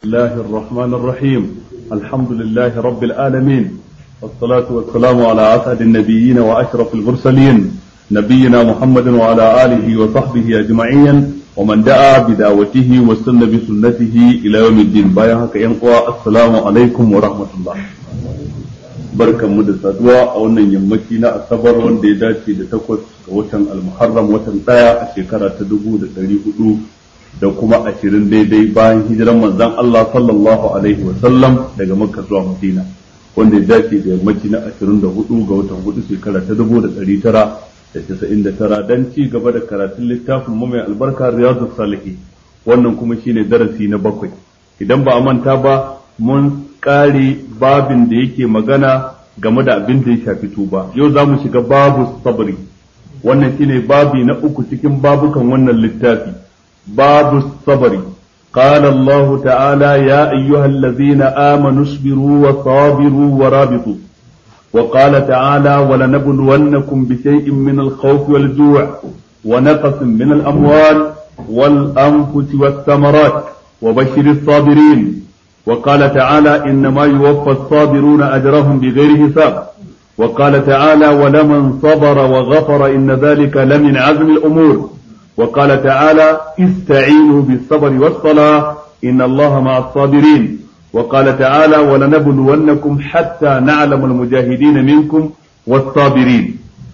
الله الرحمن الرحيم الحمد لله رب العالمين والصلاة والسلام على أسعد النبيين وأشرف المرسلين نبينا محمد وعلى آله وصحبه أجمعين ومن دعا بدعوته واستنى بسنته إلى يوم الدين بايعك ينقوى السلام عليكم ورحمة الله barkan mu da saduwa a wannan yammaci na asabar wanda ya dace da takwas ga watan almuharram watan daya a shekara ta dubu da dari hudu da kuma ashirin daidai bayan hijiran manzan Allah sallallahu alaihi wa sallam daga makka zuwa madina wanda ya dace da yammaci na ashirin da hudu ga watan hudu shekara ta dubu da dari tara da casa'in da tara don ci gaba da karatun littafin mu mai albarka riyadu salihi wannan kuma shine darasi na bakwai idan ba a manta ba mun kare babin da yake magana game da abin da ya shafi tuba yau za mu shiga babu sabri wannan shine babi na uku cikin babukan wannan littafi babu sabri قال الله تعالى يا أيها الذين آمنوا اصبروا وصابروا ورابطوا وقال تعالى ولنبلونكم بشيء من الخوف والجوع ونقص من الأموال والأنفس والثمرات وبشر الصابرين وقال تعالى إنما يوفى الصابرون أجرهم بغير حساب وقال تعالى ولمن صبر وغفر إن ذلك لمن عزم الأمور وقال تعالى استعينوا بالصبر والصلاة إن الله مع الصابرين وقال تعالى ولنبلونكم حتى نعلم المجاهدين منكم والصابرين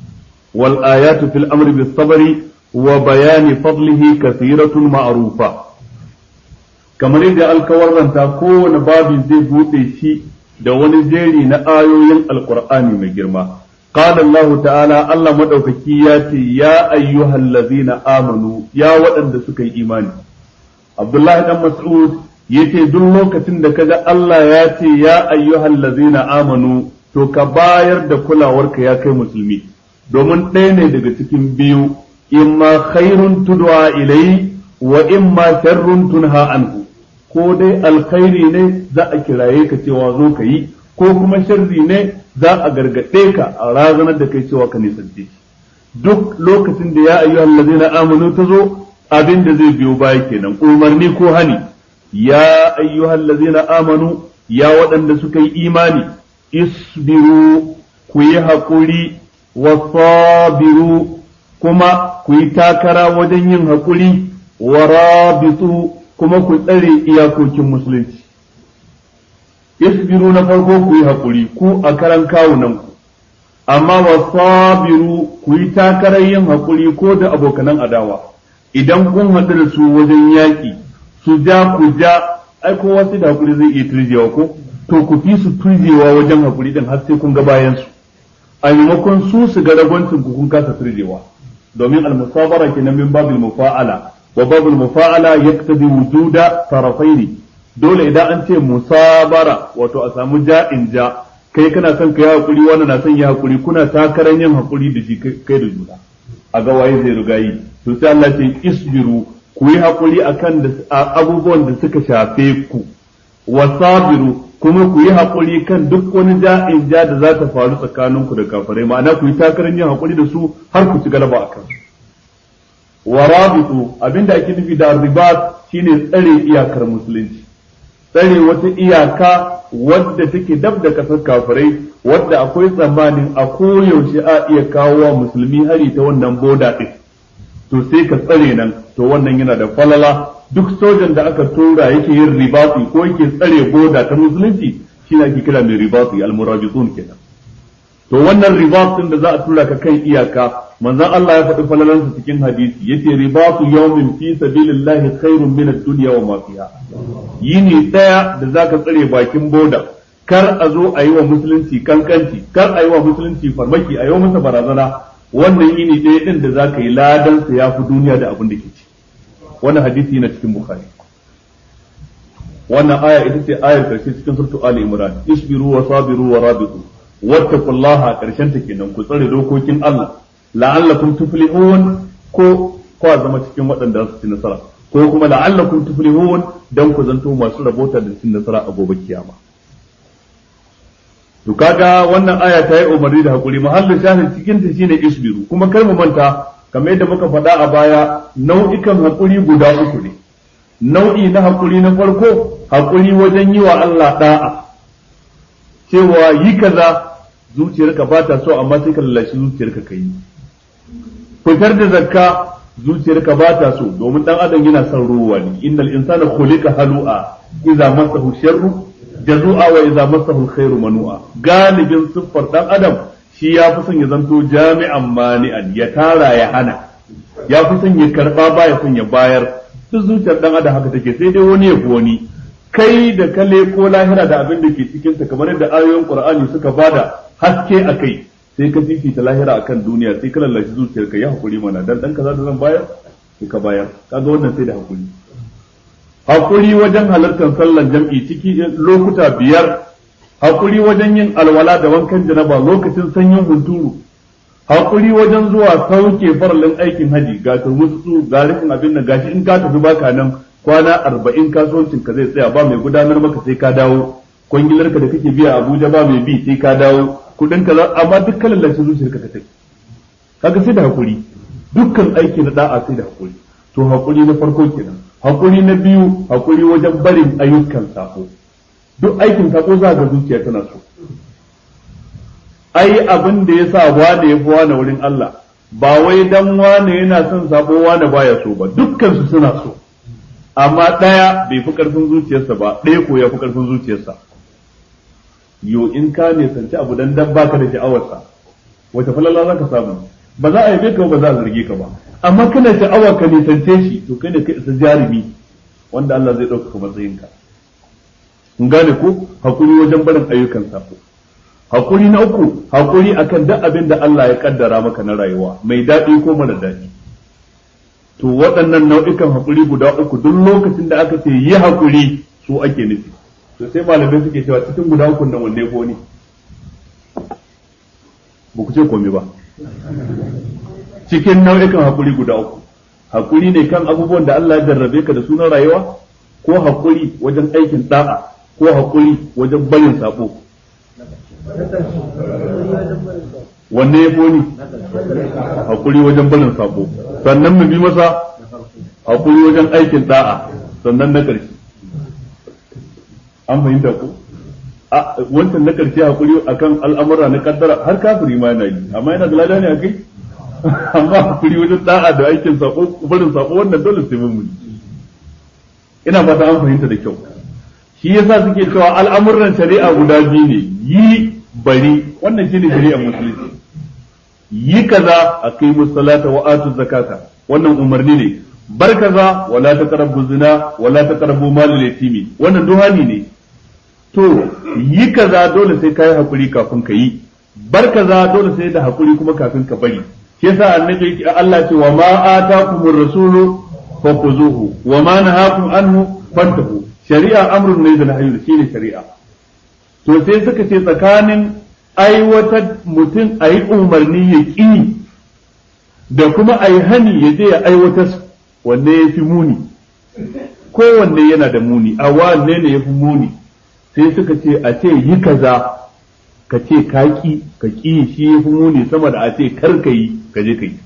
والآيات في الأمر بالصبر وبيان فضله كثيرة معروفة kamar yadda alkawarranta kowane babin zai buɗe shi da wani jeri na ayoyin alkur'ani mai girma qala Allah ta'ala Allah madaukaki ya ce ya ayyuhal ladzina amanu ya waɗanda suka yi imani Abdullahi dan Mas'ud yace duk lokacin da kaga Allah ya ce ya ayyuhal ladzina amanu to ka bayar da kulawarka ya kai musulmi domin ɗaya ne daga cikin biyu imma khairun tudwa ilai wa imma sharrun tunha anhu ko dai alkhairi ne za a kiraye ka cewa zo ka yi ko kuma sharri ne za a gargaɗe ka a razanar da kai cewa ka nisance shi duk lokacin da ya ayyuhal ladzina amanu ta zo abin da zai biyo baya kenan umarni ko hani ya ayyuhal ladzina amanu ya waɗanda suka yi imani isbiru ku yi haƙuri wa sabiru kuma ku yi takara wajen yin haƙuri wa rabitu kuma ku tsare iyakokin musulunci isbiru na farko ku yi haƙuri ku a karan kawunan ku amma wa sabiru ku yi takarar yin haƙuri ko da abokanan adawa idan kun haɗu da su wajen yaƙi su ja ku ja ai ko wasu da haƙuri zai iya turjewa ko to ku fi su turjewa wajen haƙuri din har sai kun ga bayan su a maimakon su su ga ragwancin ku kun kasa turjewa domin al-musabara kenan min babil mufa'ala wa babul mufa'ala yaktabi wujuda tarafaini dole idan an ce musabara wato a samu ja'in ja kai kana son ka yi hakuri wani na son ya hakuri kuna takarar yin hakuri da shi kai da juna a ga waye zai riga yi to sai Allah ce isbiru ku yi hakuri akan abubuwan da suka shafe ku wasabiru kuma ku yi hakuri kan duk wani ja'in ja da za ta faru tsakaninku da kafirai ma'ana ku yi takarar yin hakuri da su har ku ci galaba akan su wa rabitu abinda ake nufi da ribat shine tsare iyakar musulunci tsare wata iyaka wadda take dab da kasar kafirai wadda akwai tsammanin a koyaushe a iya kawo wa musulmi hari ta wannan boda din to sai ka tsare nan to wannan yana da falala duk sojan da aka tura yake yin ribati ko yake tsare boda ta musulunci shine ake kira mai ribati al-murabitun kenan to wannan ribat din da za a tura ka kan iyaka manzon Allah ya faɗi falalansa cikin hadisi yace ribatu yawmin fi sabilillahi khairun min ad-dunya wa ma fiha yini daya da zaka tsare bakin boda kar a zo a yi wa musulunci kankanci kar a yi wa musulunci farmaki a yi masa barazana wannan yini daya din da zaka yi ladan sa yafi duniya da abin da ke ci wannan hadisi yana cikin bukhari wannan aya ita ce ayar karshe cikin surtu ali imran isbiru wa sabiru wa rabitu wattaqullaha karshen ta kenan ku tsare dokokin Allah la'allakum tuflihun ko ko zama cikin waɗanda su ci nasara ko kuma la'allakum tuflihun dan ku zanto masu rabota da cin nasara a gobe kiyama to kaga wannan aya ta yi umarni da hakuri mahallin shahid cikin ta shine isbiru kuma kar mu manta kamar yadda muka faɗa a baya nau'ikan hakuri guda uku ne nau'i na hakuri na farko hakuri wajen yi wa Allah da'a cewa yi kaza zuciyarka ba ta so amma sai ka lallashi zuciyarka ka yi fitar da zakka zuciyarka ba ta so domin dan adam yana son ruwa ne innal insana khuliqa halu'a idza massahu sharru jazu'a wa idza massahu alkhairu manu'a galibin siffar dan adam shi ya fi son ya zanto jami'an mani'an ya tara ya hana ya fi son ya karba ba ya son ya bayar duk zuciyar dan adam haka take sai dai wani ya fi wani kai da kale ko lahira da abin da ke cikin ta kamar yadda ayoyin qur'ani suka bada haske a kai sai ka fifita lahira akan duniya sai ka lallashi zuciyarka ya hakuri mana dan dan kaza da zan bayar sai ka bayar kaga wannan sai da hakuri hakuri wajen halartar sallan jam'i ciki lokuta biyar hakuri wajen yin alwala da wankan janaba lokacin sanyin hunturu hakuri wajen zuwa sauke faralin aikin haji ga turmutsu ga rikin abin nan gashi in ka tafi baka nan kwana arba'in kasuwancin ka zai tsaya ba mai gudanar maka sai ka dawo kwangilar ka da kake biya Abuja ba mai bi sai ka dawo kudin ka amma dukkan lalace zuciyar ka take kaga sai da hakuri dukkan aiki na da'a sai da hakuri to hakuri na farko kenan hakuri na biyu hakuri wajen barin ayyukan sako duk aikin sako za ga zuciya tana so ai abin da yasa wane yafi wane wurin Allah ba wai dan wane yana son sako wane baya so ba dukkan su suna so amma ɗaya bai fi ƙarfin zuciyarsa ba ɗaya ko ya fi ƙarfin zuciyarsa yo in ka ne sanci abu dan dan baka da sha'awarsa wata falala za ka samu ba za a yabe ka ba za a zarge ka ba amma kana sha'awa ka nisance shi to kai ne kai isa jarumi wanda Allah zai ɗaukaka matsayinka kun gane ko hakuri wajen barin ayyukan sako hakuri na uku hakuri akan duk abin da Allah ya kaddara maka na rayuwa mai daɗi ko mara daɗi to waɗannan nau'ikan haƙuri guda uku duk lokacin da aka ce yi haƙuri su ake nufi to sai malamai suke cewa cikin guda uku nan wanne ko ne ba ku ce komai ba cikin nau'ikan haƙuri guda uku haƙuri ne kan abubuwan da Allah ya jarrabe ka da sunan rayuwa ko haƙuri wajen aikin da'a ko haƙuri wajen barin sabo wanne ya foni haƙuri wajen barin sabo sannan mu bi masa haƙuri wajen aikin da'a sannan na ƙarshe an fahimta ko wancan na ƙarshe haƙuri akan al'amura na kaddara har kafiri ma yana yi amma yana da lada ne a kai amma haƙuri wajen da'a da aikin sabo barin sabo wannan dole sai mun ina fata an fahimta da kyau shi yasa suke cewa al'amuran shari'a guda biyu ne yi bari wannan shine shari'ar musulunci yi kaza a kai musallata wa atu zakata wannan umarni ne bar kaza wala taqrabu zina wala taqrabu malal yatimi wannan duhani ne to yi kaza dole sai kai hakuri kafin ka yi bar kaza dole sai da hakuri kuma kafin ka bari shi yasa annabi Allah ce wa ma atakumur rasulu fakuzuhu wa ma nahakum anhu fantahu shari'a amrun ne da nahyu shine shari'a to sai suka ce tsakanin aiwatar mutum a yi umarni ya ƙi da kuma a yi hani ya je ya aiwatar wanne ya fi muni kowanne yana da muni a wanne ne ya fi muni sai suka ce a ce yi kaza ka ce ka ƙi ka ƙi shi ya fi muni sama da a ce kar ka yi ka je ka yi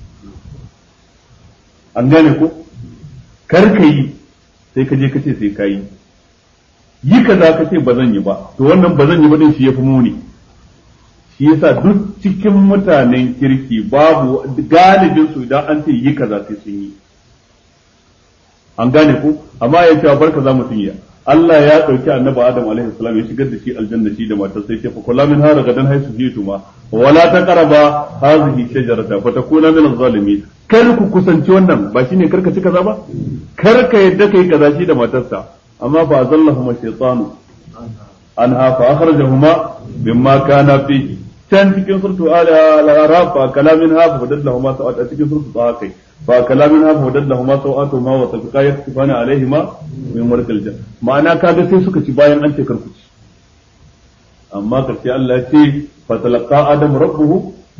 an gane ko kar ka yi sai ka je ka ce sai ka yi yi kaza ka ce ba zan yi ba to wannan ba zan yi ba din shi ya fi muni shi yasa duk cikin mutanen kirki babu galibin su idan an ce yi kaza sai sun yi an gane ko amma ya ce barka za mu yi Allah ya dauki annabi Adam alaihi salam ya shigar da shi aljanna shi da matar sai ce fa kula min hara gadan haisu fituma wala taqraba hadhihi shajarata fa takuna min az-zalimin kar ku kusanci wannan ba shine karka ci kaza ba kar ka yadda kai kaza shi da matarsa amma fa azallahuma shaytanu anha fa akhrajahuma mimma kana fihi can cikin surtu al-araf fa kalamin ha fa dadallahuma sawat a cikin surtu ta kai fa kalamin ha fa dadallahuma sawatu ma wa tafiqa yaktifana alaihima min warqil jan ma'ana kaga sai suka ci bayan an ce karku ci amma karshe Allah ya ce fa talaqa adam rabbuhu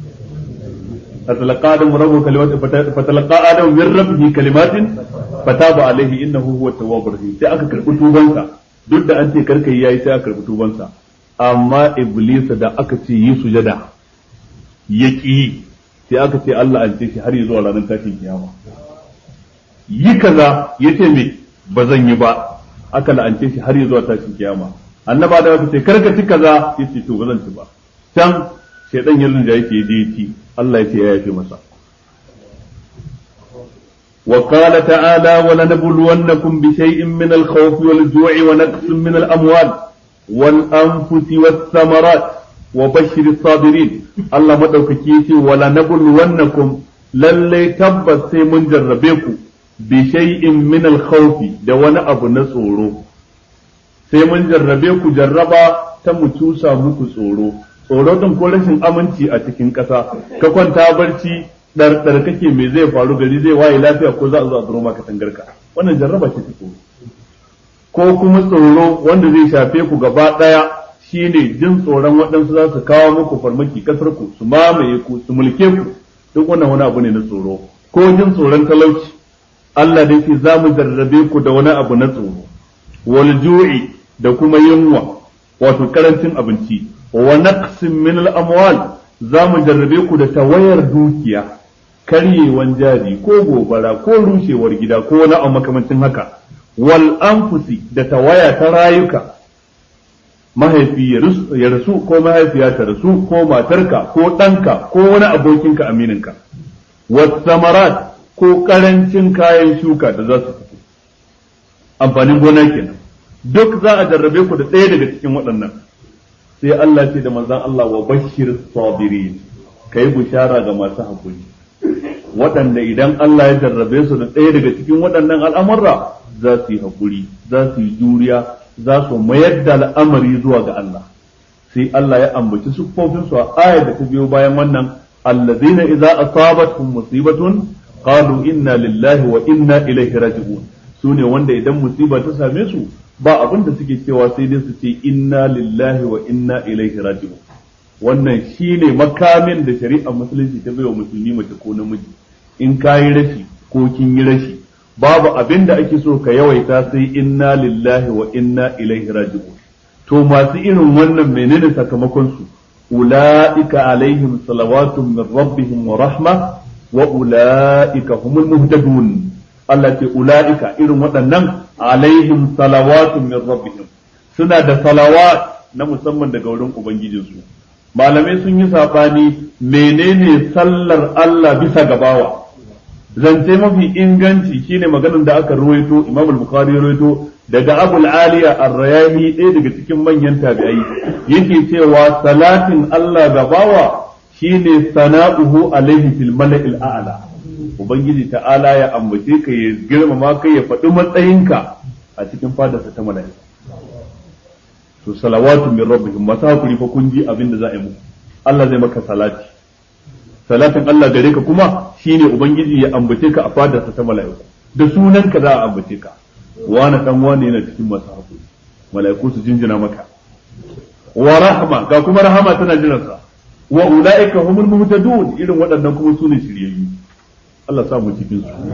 فتلقى آدم ربه كلمات فتلقى آدم من ربه كلمات فتاب عليه إنه هو التواب الرحيم sai aka karbi tubansa duk da an ce karka yayi sai aka karbi tubansa amma iblis da aka ce yi sujada ya ki sai aka ce Allah an ce shi har zuwa ranar tashin kiyama yi kaza yace me ba zan yi ba aka la'ance shi har ya zuwa tashin kiyama annaba da aka ce karka ci kaza yace to ba zan ci ba can shaydan ya rinja yake je ci Allah ya ce ya yafe masa وقال تعالى ولنبلونكم بشيء من الخوف والجوع ونقص من الأموال والأنفس والثمرات وبشر الصابرين الله مدوكي ولنبلونكم للي تبت سيمن جربيكم بشيء من الخوف دون أبو نصورو سيمن جربيكم جربا تمتوسا muku tsoro tsoro din ko rashin aminci a cikin ƙasa ka kwanta barci ɗarɗar kake me zai faru gari zai waye lafiya ko za a zo a zuro maka tangarka wannan jarraba ce ta tsoro ko kuma tsoro wanda zai shafe ku gaba ɗaya shine jin tsoron waɗansu za su kawo muku farmaki kasar ku su mamaye ku su mulke ku duk wannan wani abu ne na tsoro ko jin tsoron talauci Allah dai ce za mu jarrabe ku da wani abu na tsoro wal ju'i da kuma yunwa wato karancin abinci wa naqsin min al amwal za mu jarrabe ku da tawayar dukiya karyewan jari ko gobara ko rushewar gida ko wani abu makamancin haka wal anfusi da tawaya ta rayuka mahaifi ya rasu ko mahaifiya ta rasu ko matarka ko ɗanka ko wani abokinka amininka wasamarat ko ƙarancin kayan shuka da za su fito amfanin gona kenan duk za a jarrabe ku da ɗaya daga cikin waɗannan sai Allah ce da manzon Allah wa bashir sabirin kai bushara ga masu hakuri waɗanda idan Allah ya jarrabe su da ɗaya daga cikin waɗannan al'amurra za su yi hakuri za su yi juriya za su mayar da al'amari zuwa ga Allah sai Allah ya ambaci siffofin su a ayar da ta biyo bayan wannan allazina idza asabatuhum musibatun qalu inna lillahi wa inna ilaihi raji'un sune wanda idan musiba ta same su ba abin da suke cewa sai dai su ce inna lillahi wa inna ilaihi raji'un wannan shine makamin da shari'ar musulunci ta bai wa musulmi mace ko namiji in kayi rashi ko kin yi rashi babu abin da ake so ka yawaita sai inna lillahi wa inna ilaihi raji'un to masu irin wannan menene sakamakon su ulaika alaihim salawatun min rabbihim wa rahma wa ulaika humul muhtadun Allah ce ulaika irin waɗannan alaihim salawatun min rabbihim suna da salawat na musamman daga wurin ubangijinsu malamai sun yi sabani menene sallar Allah bisa gabawa zance mafi inganci shine maganar da aka ruwaito Imam al-Bukhari ruwaito daga Abu al-Aliya ar-Rayani ɗaya daga cikin manyan tabi'ai yake cewa salatin Allah gabawa shine sana'uhu alaihi fil mala'il a'la ubangiji ta'ala ya ambace ka ya girmama ka ya faɗi matsayinka a cikin fadarsa ta mala'ika to salawatu min rabbihim masu hakuri fa kun ji abin da za a yi muku Allah zai maka salati salatin Allah gare ka kuma shine ubangiji ya ambace ka a fadarsa ta mala'iku da sunan ka za a ambace ka wani dan wani yana cikin masu hakuri mala'iku su jinjina maka wa rahma ga kuma rahama tana jiransa wa ulaika humul muhtadun irin waɗannan kuma sune shiryayyu Allah sa mu cikin su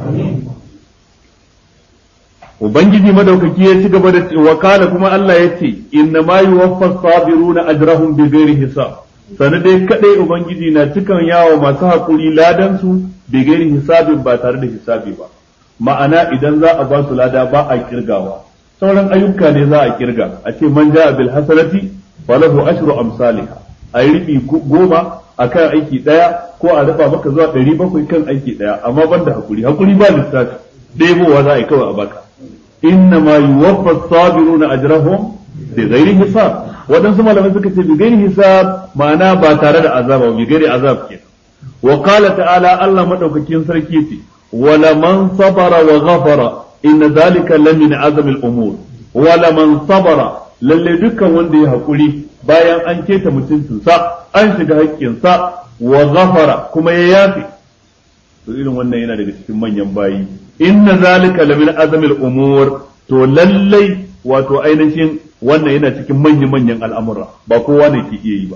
Ubangiji madaukaki ya ci gaba da cewa kala kuma Allah ya ce inna ma yuwaffas sabiruna ajrahum bi ghairi hisab sanu dai kadai ubangiji na cikan yawo masu hakuri ladan su bi ghairi hisabin ba tare da hisabi ba ma'ana idan za a ba su lada ba a kirgawa sauran ayyuka ne za a kirga a ce man ja'a bil hasanati falahu ashru amsalha a yi ribi goma akan aiki daya ko a raba maka zuwa ɗari bakwai kan aiki daya amma banda hakuri hakuri ba lissafi ɗebowa za a yi kawai a baka inna ma yuwaffa sabiruna ajrahum bi ghairi hisab waɗansu malamai suka ce bi ghairi hisab ma'ana ba tare da azaba bi ghairi azab ke wa qala ta'ala Allah madaukakin sarki ce wala man sabara wa ghafara inna zalika lamin azmi al-umur wala man sabara lalle dukkan wanda ya hakuri bayan an keta mutuncinsa an shiga haƙƙinsa wa ghafara kuma ya yafe to irin wannan yana daga cikin manyan bayi inna zalika lamin azmil umur to lallai wato ainihin wannan yana cikin manyan manyan al'amura ba kowa ne ke iya yi ba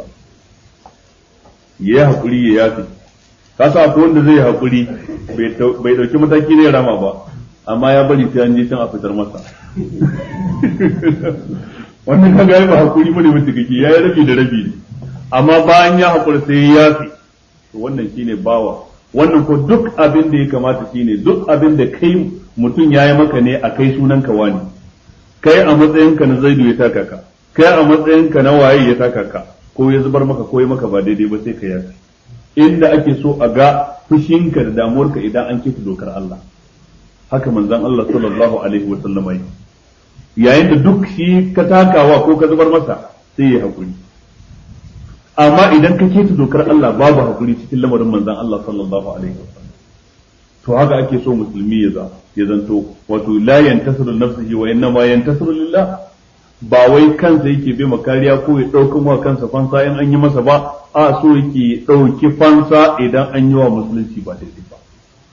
ya hakuri ya yafe kasa akwai wanda zai hakuri bai dauki mataki ne rama ba amma ya bari sai an je can a fitar masa wannan kaga ba hakuri bane mutum kake yayi rabi da rabi ne amma bayan ya hakuri sai ya yafe to wannan shine bawa wannan ko duk abin da ya kamata shine duk abin da kai mutum ya yi maka ne a kai sunan ka wani kai a matsayinka na zaidu ya taka ka kai a matsayinka na waye ya taka ka ko ya zubar maka ko ya maka ba daidai ba sai ka yafi inda ake so a ga fushinka da damuwarka idan an keta dokar Allah haka manzon Allah sallallahu alaihi wa sallama yi yayin da duk shi ka takawa ko ka zubar masa sai ya hakuri amma idan ka keta dokar Allah babu hakuri cikin lamarin manzon Allah sallallahu alaihi wa sallam to haka ake so musulmi ya za ya zanto wato la yantasiru nafsihi wa innama yantasiru lillah ba wai kansa yake bai makariya ko ya ɗauki wa kansa fansa in an yi masa ba a so yake ɗauki fansa idan an yi wa musulunci ba daidai ba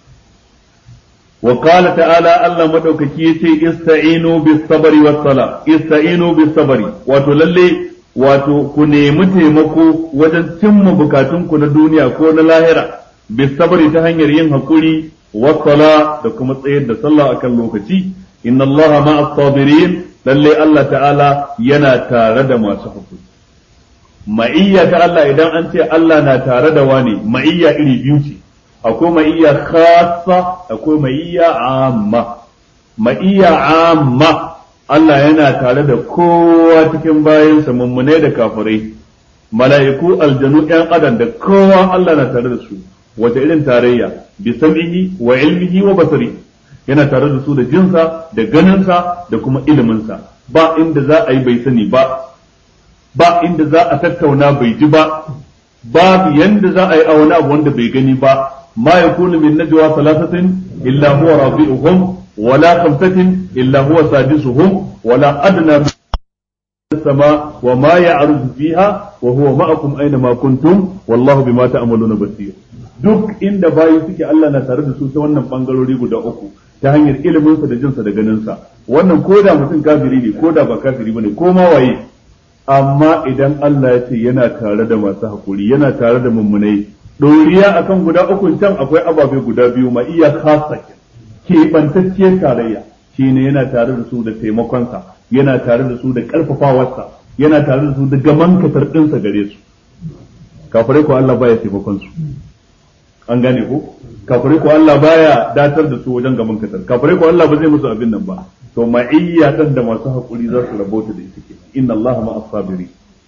wa qala ta'ala Allah madaukaki yace ista'inu bis sabri was sala ista'inu bis sabri wato lalle wato ku nemi taimako wajen cimma bukatunku na duniya ko na lahira bis sabri ta hanyar yin hakuri was sala da kuma tsayar da sallah akan lokaci inna Allah ma'as sabirin lalle Allah ta'ala yana tare da masu hakuri ma'iyya ta Allah idan an ce Allah na tare da wani ma'iyya iri biyu ce akwai ma'iyya khassa akwai ma'iyya amma ma'iyya amma Allah yana tare da kowa cikin bayansa mummune da kafirai mala'iku aljanu ɗan adam da kowa Allah na tare da su wata irin tarayya bi sam'ihi wa ilmihi wa basari yana tare da su da jinsa da ganinsa da kuma iliminsa ba inda za a yi bai sani ba ba inda za a tattauna bai ji ba babu yanda za a yi a wani abu wanda bai gani ba ma yakunu min najwa thalathatin illa huwa rabi'uhum wala khamsatin illa huwa sadisuhum wala adna السماء وما يعرج فيها وهو معكم أينما كنتم والله بما تعملون بصير duk inda bayi suke Allah na tare da su ta wannan bangarori guda uku ta hanyar iliminsa da jinsa da ganinsa wannan ko da mutum kafiri ne ko da ba kafiri bane ko ma waye amma idan Allah ya ce yana tare da masu hakuri yana tare da mummunai doriya akan guda uku can akwai ababe guda biyu ma iya khasa ke bantacciyar tarayya shine yana tare da su da taimakonsa yana tare da su da karfafawarsa yana tare da su da gaman katar ɗinsa gare su kafirai ko Allah baya taimakon su an gane ko kafirai ko Allah baya datar da su wajen gaban katar kafirai ko Allah ba zai musu abin nan ba to ma'iyya dan da masu hakuri za su rabota da ita kenan inna Allah ma'as sabiri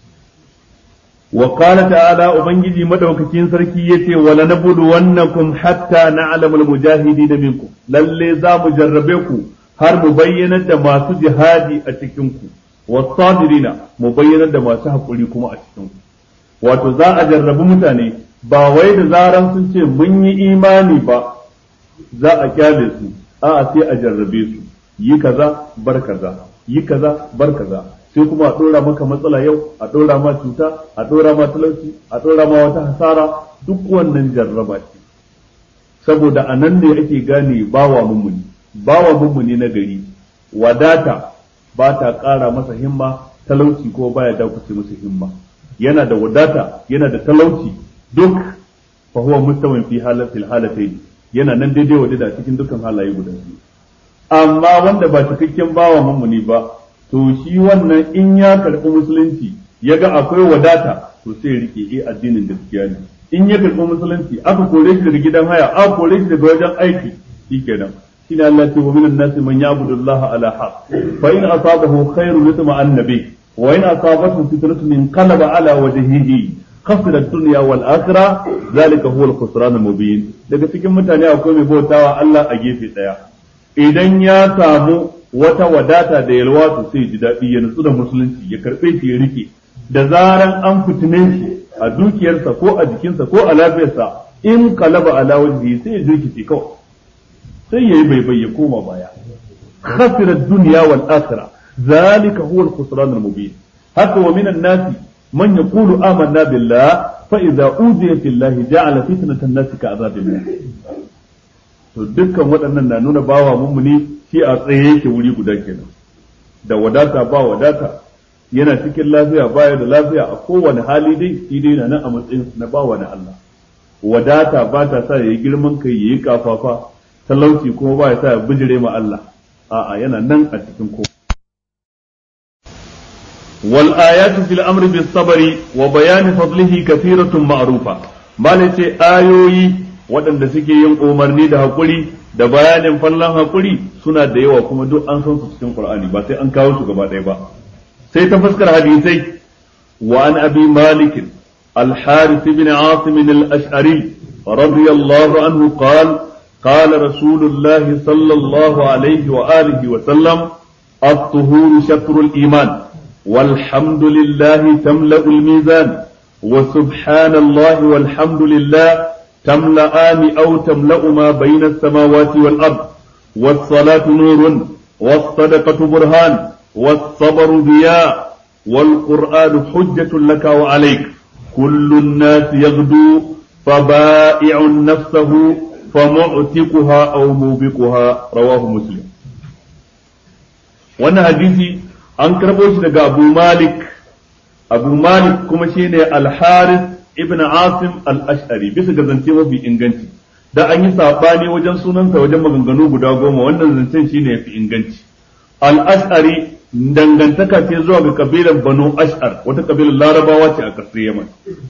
wa qala ta'ala ubangiji madaukakin sarki yace wala nabudu wannakum hatta na'lamu al-mujahidin minkum lalle za mu jarrabe ku har mu bayyanar da masu jihadi a cikin ku wasabirina mu bayyanar da masu hakuri kuma a cikin ku wato za a jarrabi mutane ba wai da zaran sun ce mun yi imani ba za a kyale su a'a sai a jarrabe su yi kaza bar kaza yi kaza bar kaza sai kuma a dora maka matsala yau a dora ma cuta a dora ma talauci a dora ma wata hasara duk wannan jarraba ce saboda a nan ne ake gane bawa mummuni bawa mummuni na gari wadata ba ta ƙara masa himma talauci ko baya dakuce masa himma yana da wadata yana da talauci duk fa huwa mustawin fi halatil halatayn yana nan daidai wa da cikin dukkan halaye guda biyu amma wanda ba cikakken bawa mummuni ba to shi wannan in ya karɓi musulunci ya ga akwai wadata to sai rike eh addinin gaskiya ne in ya karɓi musulunci aka kore shi daga gidan haya aka kore shi daga wajen aiki shikenan shine Allah ce wa minan nasi man ya'budu Allah ala haq fa in asabahu khairun yatma annabi wa in asabathu fitnatun inqalaba ala wajhihi khasira ad-dunya wal akhirah zalika huwa al-khusran al-mubin daga cikin mutane akwai mai bautawa Allah a gefe daya idan ya samu wata wadata da yalwa to sai ji daɗi ya nutsu da musulunci ya karɓe shi ya rike da zaran an fitine shi a dukiyarsa ko a jikinsa ko a lafiyarsa in kalaba ala wajhi sai ya jirkice kawai sai yayi bai bai ya koma baya khasira ad-dunya wal akhirah zalika huwa al-khusran al-mubin haka wa minan nasi man yaqulu amanna billah fa idza udiya fillahi ja'ala fitnatan nasi ka azabillah to dukkan waɗannan na nuna bawa mummuni shi a tsaye yake wuri guda kenan da wadata ba wadata yana cikin lafiya baya da lafiya a kowane hali dai shi dai na nan a matsayin na bawa na Allah wadata ba ta sa yayi girman kai yayi kafafa talauci kuma ba ya sa ya bijire ma Allah a'a yana nan a cikin ko wal ayatu fil amri bis sabri wa bayani fadlihi kathiratun ma'rufa malace ayoyi waɗanda suke yin umarni da haƙuri da bayanin fallan haƙuri suna da yawa kuma duk an san su cikin Qur'ani ba sai an kawo su gaba ɗaya ba sai ta fuskar hadisai wa an abi malik al-harith ibn asim al-ash'ari radiyallahu anhu qala قال رسول الله صلى الله عليه وآله وسلم الطهور شطر الإيمان والحمد لله تملأ الميزان وسبحان الله والحمد لله تملأان أو تملأ ما بين السماوات والأرض والصلاة نور والصدقة برهان والصبر ضياء والقرآن حجة لك وعليك كل الناس يغدو فبائع نفسه فمعتقها أو موبقها رواه مسلم wannan hadisi an karɓo shi daga abu malik abu malik kuma shine al-haris ibn asim al-ash'ari bisa ga zance mafi inganci da an yi sabani wajen sunansa wajen maganganu guda goma wannan zancen shine yafi inganci al-ash'ari dangantaka ce zuwa ga kabilar banu ash'ar wata kabilar larabawa ce a kasar yaman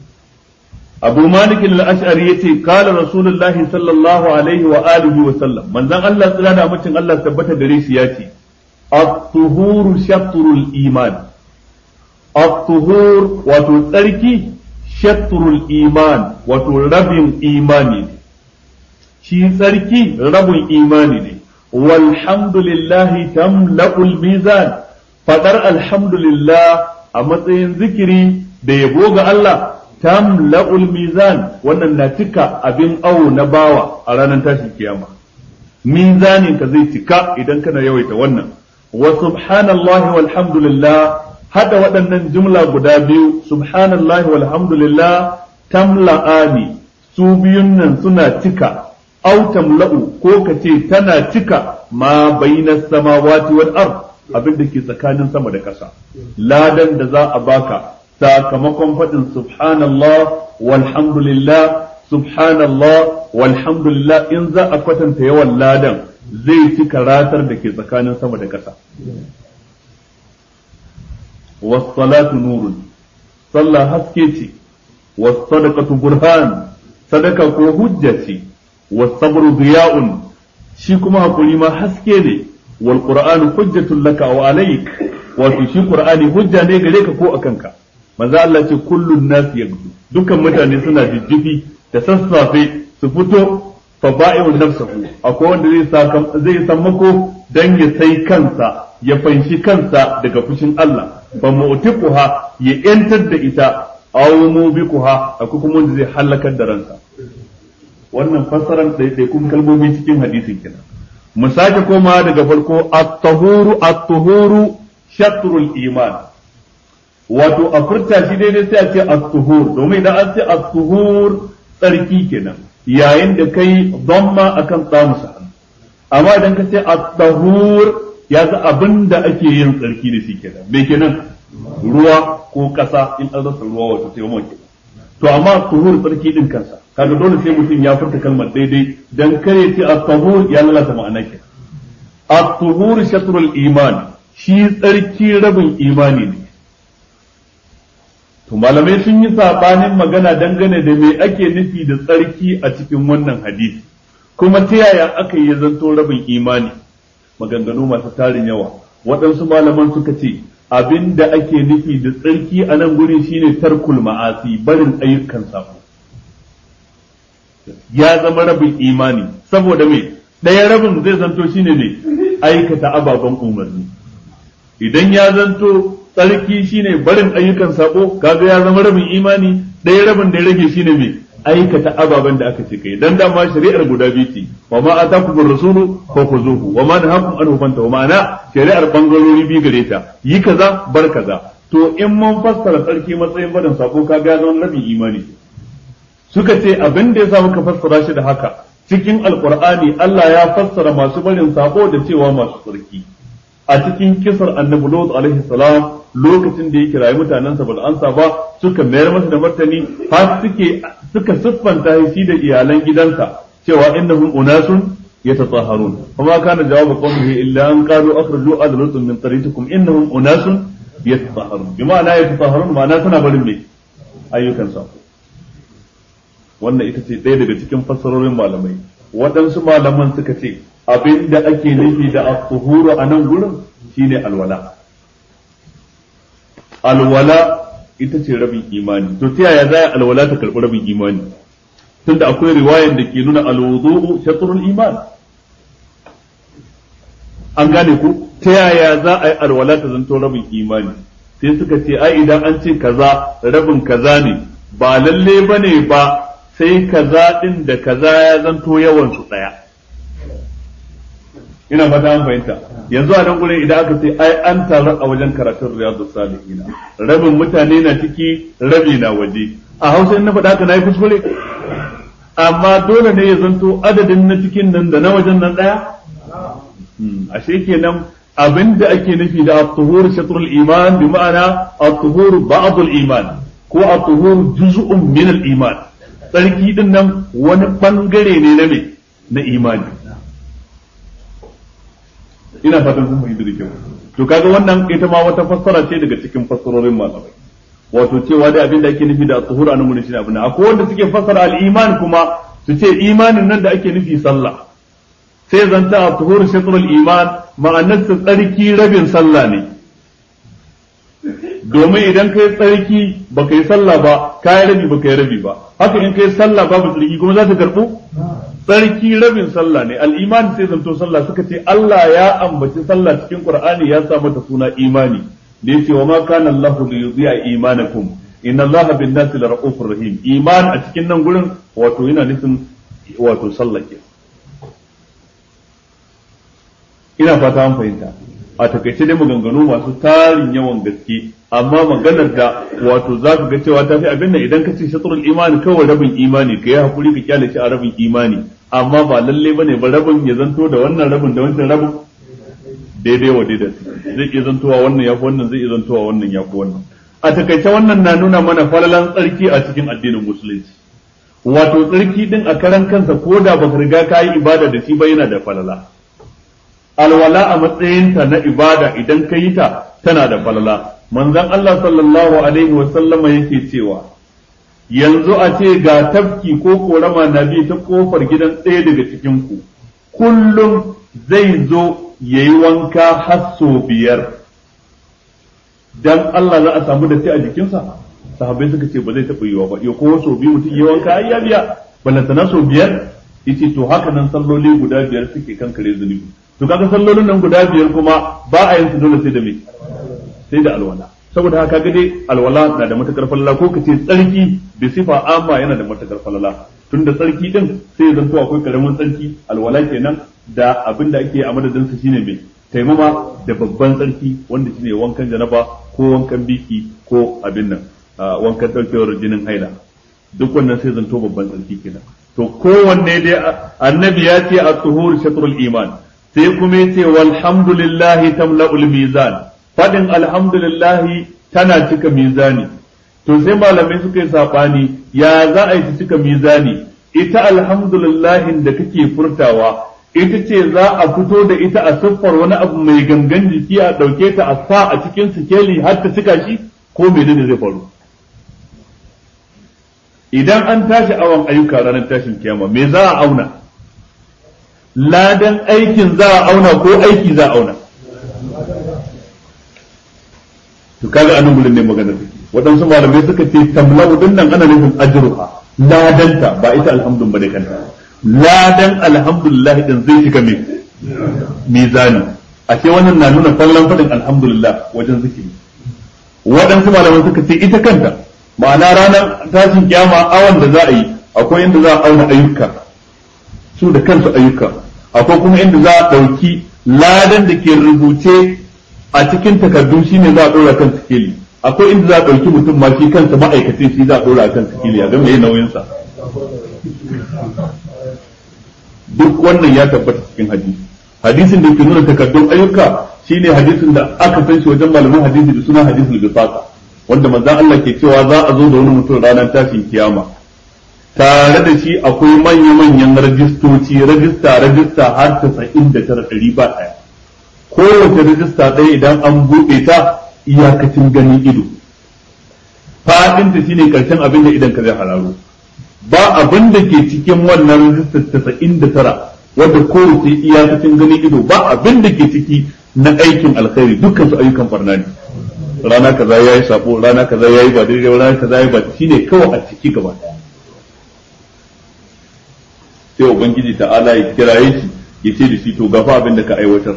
abu malik al-ash'ari yace qala rasulullahi sallallahu alaihi wa alihi wa sallam manzon Allah tsira da mutum Allah tabbata gare shi yace at-tuhuru shatrul iman at-tuhur wato tsarki shatrul iman wato rabin imani ne shi tsarki rabin imani ne walhamdulillahi tamla'ul mizan fadar alhamdulillah a matsayin zikiri da yabo ga Allah tamla'ul mizan wannan na cika abin awo na bawa a ranar tashin kiyama mizanin ka zai cika idan kana yawaita wannan wa subhanallahi walhamdulillah hada waɗannan jumla guda biyu subhanallahi walhamdulillah tamla'ani su biyun nan suna cika au tamla'u ko ka ce tana cika ma bainas samawati wal ard abin da ke tsakanin sama da ƙasa ladan da za a baka sakamakon faɗin subhanallah walhamdulillah subhanallah walhamdulillah in za a kwatanta yawan ladan zai cika ratar da ke tsakanin sama da ƙasa wassalatu nurun sallah haske ce wassadaqatu burhan sadaka ko hujja ce wasabru diya'un shi kuma hakuri ma haske ne wal qur'anu hujjatun laka wa alayk wato shi qur'ani hujja ne gare ka ko akan ka manzo Allah ce kullun nas yagdu dukan mutane suna jijjifi da sassafe su fito fa ba'i'un nafsahu akwai wanda zai sakam zai sammako dan ya sai kansa ya fanshi kansa daga fushin Allah fa mu'tiquha ya yantar da ita aw mubiquha akwai kuma wanda zai halakar da ransa wannan fassaran ɗaiɗaikun kalmomi cikin hadisin kenan mu sake koma daga farko at-tahuru at-tuhuru shatrul iman wato a furta shi daidai sai a ce at-tuhur domin idan an ce at-tuhur tsarki kenan yayin da kai dhamma akan tsamusa amma idan ka ce at-tahur ya ga abin da ake yin tsarki da shi kenan me kenan ruwa ko kasa in an rasa ruwa wato sai mu to amma tuhur tsarki din kansa kaga dole sai mutum ya furta kalmar daidai dan kare ce at-tahur ya lalata ma'ana ke at-tuhur shatrul iman shi tsarki rabin imani ne to malamai sun yi sabanin magana dangane da me ake nufi da tsarki a cikin wannan hadisi kuma ta yaya aka yi zanto rabin imani maganganu masu tarin yawa waɗansu malaman suka ce abin da ake nufi da tsarki a nan gurin shine tarkul ma'asi barin ayyukan sabo ya zama rabin imani saboda me ɗaya rabin zai zanto shine ne aikata ababen umarni idan ya zanto tsarki shine barin ayyukan sabo kaga ya zama rabin imani ɗaya rabin da ya rage shine me aikata ababen da aka ce kai dan dama shari'ar guda biyu ce wa ma atakum rasulu fa khuzuhu wa ma nahakum anhu fantahu ma'ana shari'ar bangarori biyu gare ta yi kaza bar kaza to in mun fassara tsarki matsayin barin sabo kaga ya zama rabin imani suka ce abin da ya sa muka fassara shi da haka cikin alkur'ani Allah ya fassara masu barin sako da cewa masu tsarki a cikin kisar annabi Lut alaihi salam lokacin da ya kirayi mutanensa ba da ansa ba suka mayar masa da martani har suke suka siffanta shi da iyalan gidansa cewa innahum unasun yatatahharun kuma kana jawabu qawmihi illa an qalu akhriju ala lut min qaryatikum innahum unasun yatatahharun bima la yatatahharun ma'ana suna barin me ayyukan sako wannan ita ce ɗaya daga cikin fassarorin malamai waɗansu malaman suka ce abin da ake nufi da at-tuhuru a nan gurin shine alwala alwala ita ce rabin imani to ta yaya za alwala ta karɓi rabin imani tunda akwai riwayan da ke nuna alwudu shatrul iman an gane ku ta yaya za a yi alwala ta zanto rabin imani sai suka ce ai idan an ce kaza rabin kaza ne ba lalle bane ba sai kaza din da kaza ya zanto yawan su daya ina fata an fahimta yanzu a nan gurin idan aka ce ai an taru a wajen karatun riyadu salihina rabin mutane na ciki rabi na waje a hausa in na faɗa haka na yi kuskure amma dole ne ya zanto adadin na cikin nan da na wajen nan ɗaya ashe kenan abinda ake nufi da at-tuhur shatrul iman bi ma'ana at-tuhur ba'd iman ko at-tuhur juz'un min al-iman tsarki din nan wani bangare ne na me na imani ina fatan kun fahimta da kyau to kaga wannan ita ma wata fassara ce daga cikin fassarorin malamai wato cewa da abin da ake nufi da at-tuhur anan mun shi abin akwai wanda suke fassara al-iman kuma su ce imanin nan da ake nufi sallah sai zanta at-tuhur shatrul iman ma'anar ta tsarki rabin sallah ne domin idan kai tsarki baka yi sallah ba kai rabi baka yi rabi ba haka in kai sallah babu tsarki kuma za ta karbu tsarki rabin sallah ne al-iman sai zanto sallah suka ce Allah ya ambaci sallah cikin Qur'ani ya sa mata suna imani da yace wa ma kana Allah li yudhi'a imanakum inna Allah bin nasi la ra'ufur rahim iman a cikin nan gurin wato yana nufin wato sallah ke ina fata an fahimta a takaice dai maganganu masu tarin yawan gaske amma maganar da wato za ka ga cewa ta fi abin nan idan ka ce shatrul imani kawai rabin imani ka yi hakuri ka kyale shi a rabin imani amma ba lalle bane ba rabin ya zanto da wannan rabin da wancan rabin daidai wa daidai zai iya zantowa wannan ya fi wannan zai iya zantowa wannan ya fi wannan a takaice wannan na nuna mana falalan tsarki a cikin addinin musulunci wato tsarki din a karan kansa ko da baka riga ka yi ibada da shi ba yana da falala alwala a matsayinta na ibada idan ka yi ta tana da falala manzon Allah sallallahu alaihi wa sallama yake cewa yanzu a ce ga tafki ko korama na bi ta kofar gidan ɗaya daga cikin ku kullum zai zo yayi wanka har sau biyar dan Allah za a samu da a jikinsa sahabbai suka ce ba zai taɓa yiwa ba ya ko sau biyu mutum yi wanka ai ya biya balantana sau biyar yace to haka nan salloli guda biyar suke kankare zunubi to kaga sallolin nan guda biyar kuma ba a yin su dole sai da me sai da alwala saboda haka ga dai alwala na da matakar falala ko kace tsarki da sifa amma yana da matakar falala tunda tsarki din sai ya zanto akwai karamin tsarki alwala kenan da abin da ake a madadin su shine me taimama da babban tsarki wanda shine wankan janaba ko wankan biki ko abin nan wankan daukewar jinin haila duk wannan sai zanto babban tsarki kenan to kowanne dai annabi ya ce at-tuhur shatrul iman sai kuma yace walhamdulillahi tamla'ul mizan fadin alhamdulillahi tana cika mizani to sai malamai suka yi sabani ya za a yi cika mizani ita alhamdulillahin da kake furtawa ita ce za a fito da ita a siffar wani abu mai gangan jiki a ɗauke ta a sa a cikin sikeli har ta cika shi ko menene zai faru idan an tashi awon ayyuka ranar tashin kiyama me za a auna ladan aikin za a auna ko aiki za a auna to kaga anan gurin ne magana take waɗansu malamai suka ce tamlau din nan ana nufin ajruha ladanta ba ita alhamdun bane kanta ladan alhamdulillah din zai shiga me mizani ashe wannan na nuna fallan fadin alhamdulillah wajen zikiri waɗansu malamai suka ce ita kanta ma'ana ranar tashin kiyama awan da za a yi akwai inda za a auna ayyuka su da kansu ayyuka akwai kuma inda za a ɗauki ladan da ke rubuce a cikin takardu shine za a ɗora kan sikeli akwai inda za a ɗauki mutum ma shi kansa ma'aikacin shi za a ɗora kan sikeli a ga mai nauyinsa duk wannan ya tabbata cikin hadisi hadisin da ke nuna takardun ayyuka shine hadisin da aka san shi wajen malaman hadisi da suna hadisul bisaka wanda manzon Allah ke cewa za a zo da wani mutum ranar tashin kiyama tare da shi akwai manya-manyan rajistoci rajista rajista har tasa'in da tara ɗari ba ɗaya kowace rajista ɗaya idan an buɗe ta iyakacin ganin ido faɗinta shine karshen abin da idan ka zai hararo ba abin da ke cikin wannan rijistar tasa'in da tara wadda kowace iyakacin gani ido ba abin da ke ciki na aikin alkhairi dukkan su ayyukan barna ne rana kaza ya yi sabo rana kaza ya yi ba daidai rana kaza ya yi ba shine kawai a ciki gaba sai ubangiji ta'ala ya kiraye shi ya ce da shi to gafa abin da ka aiwatar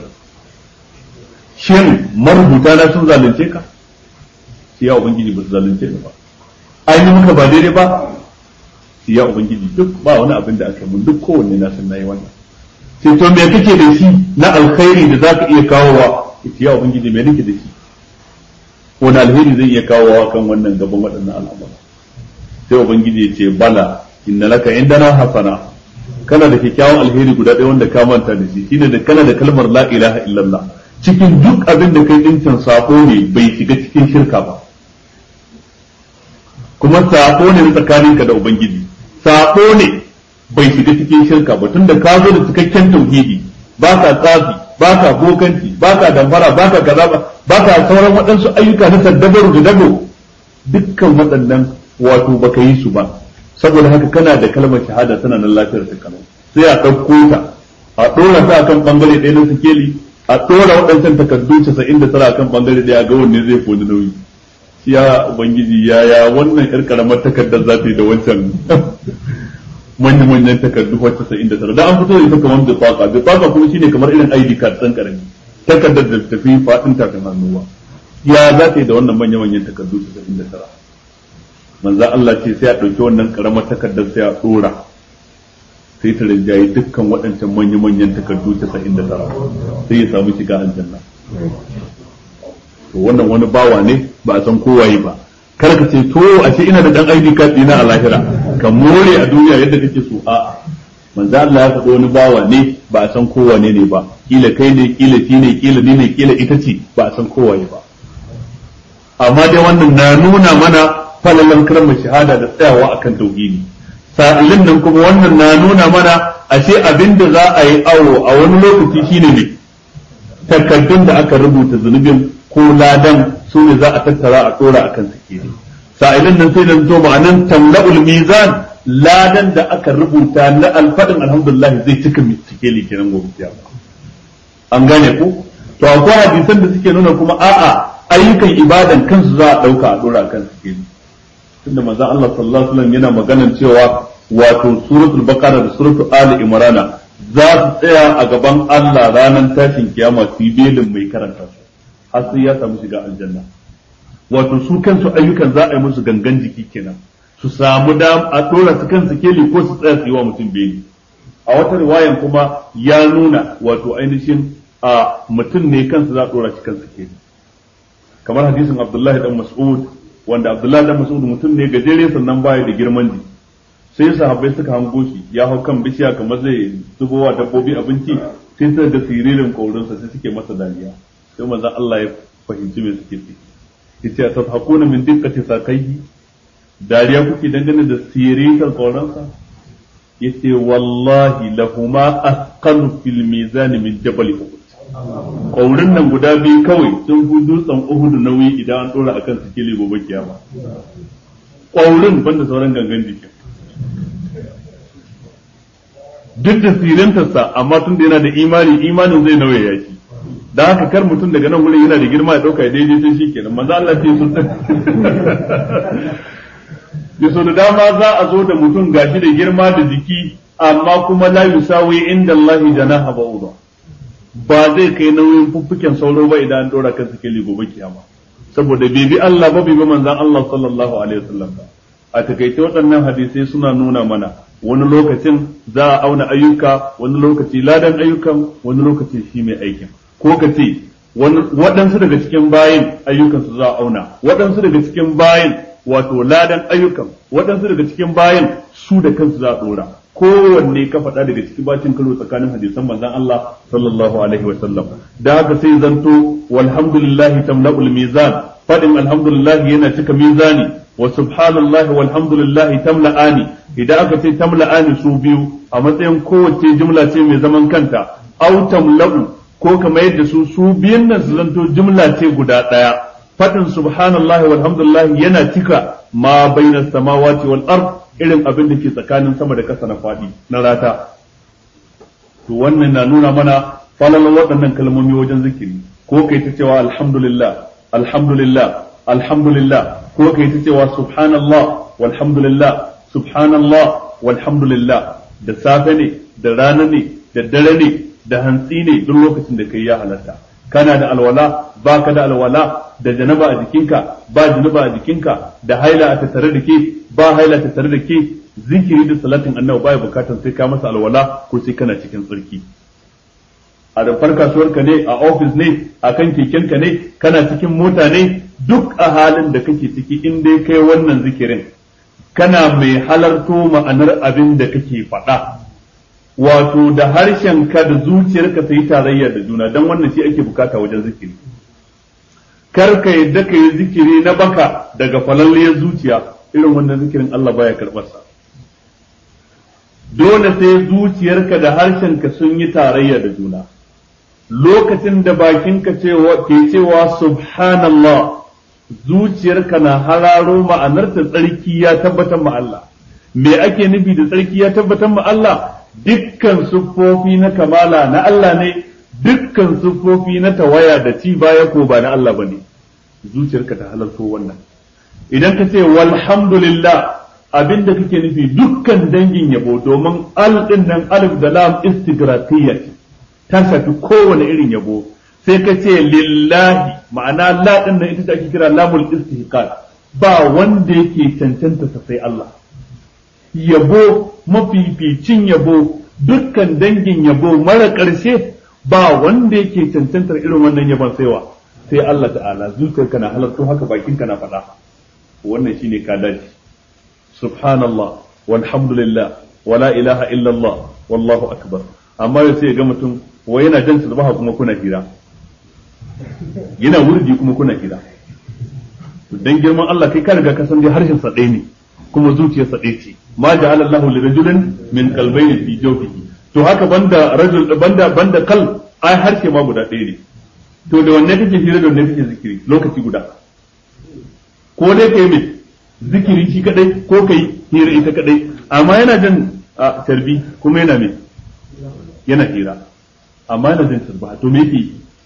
shin marubuta na sun zalunce ka sai ya ubangiji ba su zalunce ni ba an yi maka ba daidai ba sai ya ubangiji duk ba wani abin da aka mun duk kowanne na san nayi wannan sai to me kake da shi na alkhairi da zaka iya kawowa sai ya ubangiji me nake da shi wani alheri zai iya kawowa kan wannan gaban waɗannan al'amura sai ubangiji ya ce bala inna laka indana hasana kana da kyakkyawan alheri guda ɗaya wanda ka manta da shi shine da kana da kalmar la ilaha illallah cikin duk abin da kai dincin sako ne bai shiga cikin shirka ba kuma sako ne tsakaninka da ubangiji sako ne bai shiga cikin shirka ba tunda ka zo da cikakken tauhidi ba ka tsafi ba ka bokanci ba ka damfara ba ka kaza ba ba ka sauran waɗansu ayyuka na saddabaru da dago dukkan waɗannan wato baka yi su ba saboda haka kana da kalmar shahada tana nan lafiyar ta kano sai a ɗauko ta a ɗora ta akan bangare ɗaya na sikeli a ɗora waɗancan takardu casa'in da tara akan bangare ɗaya ga wanne zai fi nauyi ya ubangiji ya ya wannan yar karamar takardar za ta yi da wancan manyan manyan takardu wacce casa'in da tara da an fito da ita kamar bifaka bifaka kuma shine kamar irin ID card ɗan karami takardar da tafi faɗin tafin hannuwa ya za ta yi da wannan manyan manyan takardu casa'in da tara manzan Allah ce sai a ɗauki wannan karamar takardar sai a ɗora sai ta rinjaye dukkan waɗancan manya-manyan takardu casa'in da tara sai ya samu shiga aljanna to wannan wani bawa ne ba a san kowaye ba kar ka ce to ashe ina da dan ID card dina a lahira ka more a duniya yadda kake so a manzo Allah ya faɗo wani bawa ne ba a san kowane ne ba kila kai ne kila shi ne kila ni ne kila ita ce ba a san kowaye ba amma dai wannan na nuna mana falalan kalmar shahada da tsayawa akan tauhidi sa'ilin nan kuma wannan na nuna mana ashe abin da za a yi awo a wani lokaci shine ne takardun da aka rubuta zunubin ko ladan su ne za a tattara a tsora akan sikiri sa'ilin nan sai da zo ma'anan tamla'ul mizan ladan da aka rubuta na alfadin alhamdulillah zai cika sikeli kenan gobe kiyama an gane ku to akwai hadisan da suke nuna kuma a'a ayyukan ibadan kansu za a dauka a dora akan sikeli tunda manzon Allah sallallahu alaihi wasallam yana maganan cewa wato suratul baqara da suratul ali imrana za su tsaya a gaban Allah ranar tashin kiyama su yi belin mai karanta su har sai ya samu shiga aljanna wato su kansu ayyukan za a yi musu gangan jiki kenan su samu da a dora su kan sikeli ko su tsaya su yi wa mutum beli a wata riwayan kuma ya nuna wato ainihin a mutum ne kansa za a dora shi kan sikeli kamar hadisin Abdullahi dan Mas'ud wanda Abdullahi dan Mas'ud mutum ne gajere sannan baya da girman ji sai sahabbai suka hango shi ya hau kan bishiya kamar zai zubowa dabbobi abinci sai suka ga siririn kaurinsa sai suke masa dariya sai manzon Allah ya fahimci me suke ciki yace tafhakuna min diqqati sakaihi dariya kuke dangane da siririn kaurinsa yace wallahi lahuma asqalu fil mizan min jabal uhud ƙaurin nan guda biyu kawai sun fi dutsen uhudu nauyi idan an ɗora akan sikeli gobe kiyama ƙaurin banda sauran gangan jikin duk da sirintarsa amma tun da yana da imani imanin zai nauya ya shi da haka kar mutum daga nan wurin yana da girma ya ɗauka ya daidai sai shi kenan manzo Allah ce sun da so da dama za a zo da mutum gashi da girma da jiki amma kuma la yusawi inda Allah janaha ba'udha ba zai kai nauyin fuffuken sauro ba idan an dora kan sikeli gobe kiyama saboda bai bi Allah ba bai bi manzon Allah sallallahu alaihi wasallam ba a takaice waɗannan hadisai suna nuna mana wani lokacin za a auna ayyuka wani lokaci ladan ayyukan wani lokaci shi mai aikin ko ka ce waɗansu daga cikin bayin ayyukan su za a auna waɗansu daga cikin bayin wato ladan ayyukan waɗansu daga cikin bayin su da kansu za a ɗora kowanne ka faɗa daga ciki bacin karo tsakanin hadisan manzon Allah sallallahu alaihi wa sallam da haka sai zanto walhamdulillahi tamla'ul mizan fadin alhamdulillah yana cika mizani wa subhanallahi walhamdulillahi tamla'ani idan aka ce tamla'ani su biyu a matsayin kowace jumla ce mai zaman kanta au tamla'u ko kamar yadda su su biyun nan su zanto jumla ce guda ɗaya fadin subhanallahi walhamdulillahi yana cika ma bainas samawati wal ard irin abin da ke tsakanin sama da ƙasa na faɗi na rata to wannan na nuna mana falalar waɗannan kalmomi wajen zikiri ko kai ta cewa alhamdulillah alhamdulillah alhamdulillah ko kai ta cewa subhanallah walhamdulillah subhanallah walhamdulillah da safe ne da rana ne da dare ne da hantsi ne duk lokacin da kai ya halatta kana da alwala baka da alwala da janaba a jikinka ba janaba a jikinka da haila a tattare da ke ba haila a tattare da ke zikiri da salatin annabi baya bukatan sai ka masa alwala ko sai kana cikin tsarki a rumfar kasuwarka ne a ofis ne a kan kekenka ne kana cikin mota ne duk a halin da kake ciki in dai kai wannan zikirin kana mai halarto ma'anar abin da kake faɗa wato da harshen ka da zuciyarka sai tarayya da juna don wannan shi ake bukata wajen zikiri kar ka yadda ka yi zikiri na baka daga falalliyar zuciya irin wannan zikirin Allah baya karɓarsa dole sai zuciyarka da harshenka sun yi tarayya da juna lokacin da bakinka ke cewa subhanallah zuciyarka na hararo ma'anarta tsarki ya tabbatar ma Allah me ake nufi da tsarki ya tabbatar ma Allah dukkan siffofi na kamala na Allah ne dukkan siffofi na tawaya da ci baya ko ba na Allah bane zuciyarka ta halarto wannan idan ka ce walhamdulillah abinda kake nufi dukkan dangin yabo domin al din nan alif da lam istigraqiyya ta shafi kowane irin yabo sai ka ce lillahi ma'ana la din nan ita ake kira lamul istihqaq ba wanda yake cancanta sa sai Allah yabo mafificin yabo dukkan dangin yabo mara ƙarshe ba wanda yake cancantar irin wannan yabon saiwa sai Allah ta'ala zuciyarka na halarto haka bakinka na faɗa wannan shine ka dace subhanallah walhamdulillah wala ilaha illallah wallahu akbar amma yau sai ga mutum wa yana jan tasbaha kuma kuna hira yana wurdi kuma kuna hira dan girman Allah kai ka riga ka san dai harshen sa ɗaya ne kuma zuciyar sa ɗaya ce ma ja'ala Allahu li rajulin min qalbayni fi jawfihi to haka banda rajul banda banda kal ai harshe ma guda ɗaya ne to da wanne kake hira da wanne kake zikiri lokaci guda ko dai kai mai zikiri shi kadai ko kai hira ita kadai amma yana jin a tarbi kuma yana mai yana hira amma yana jin tarbi to me yake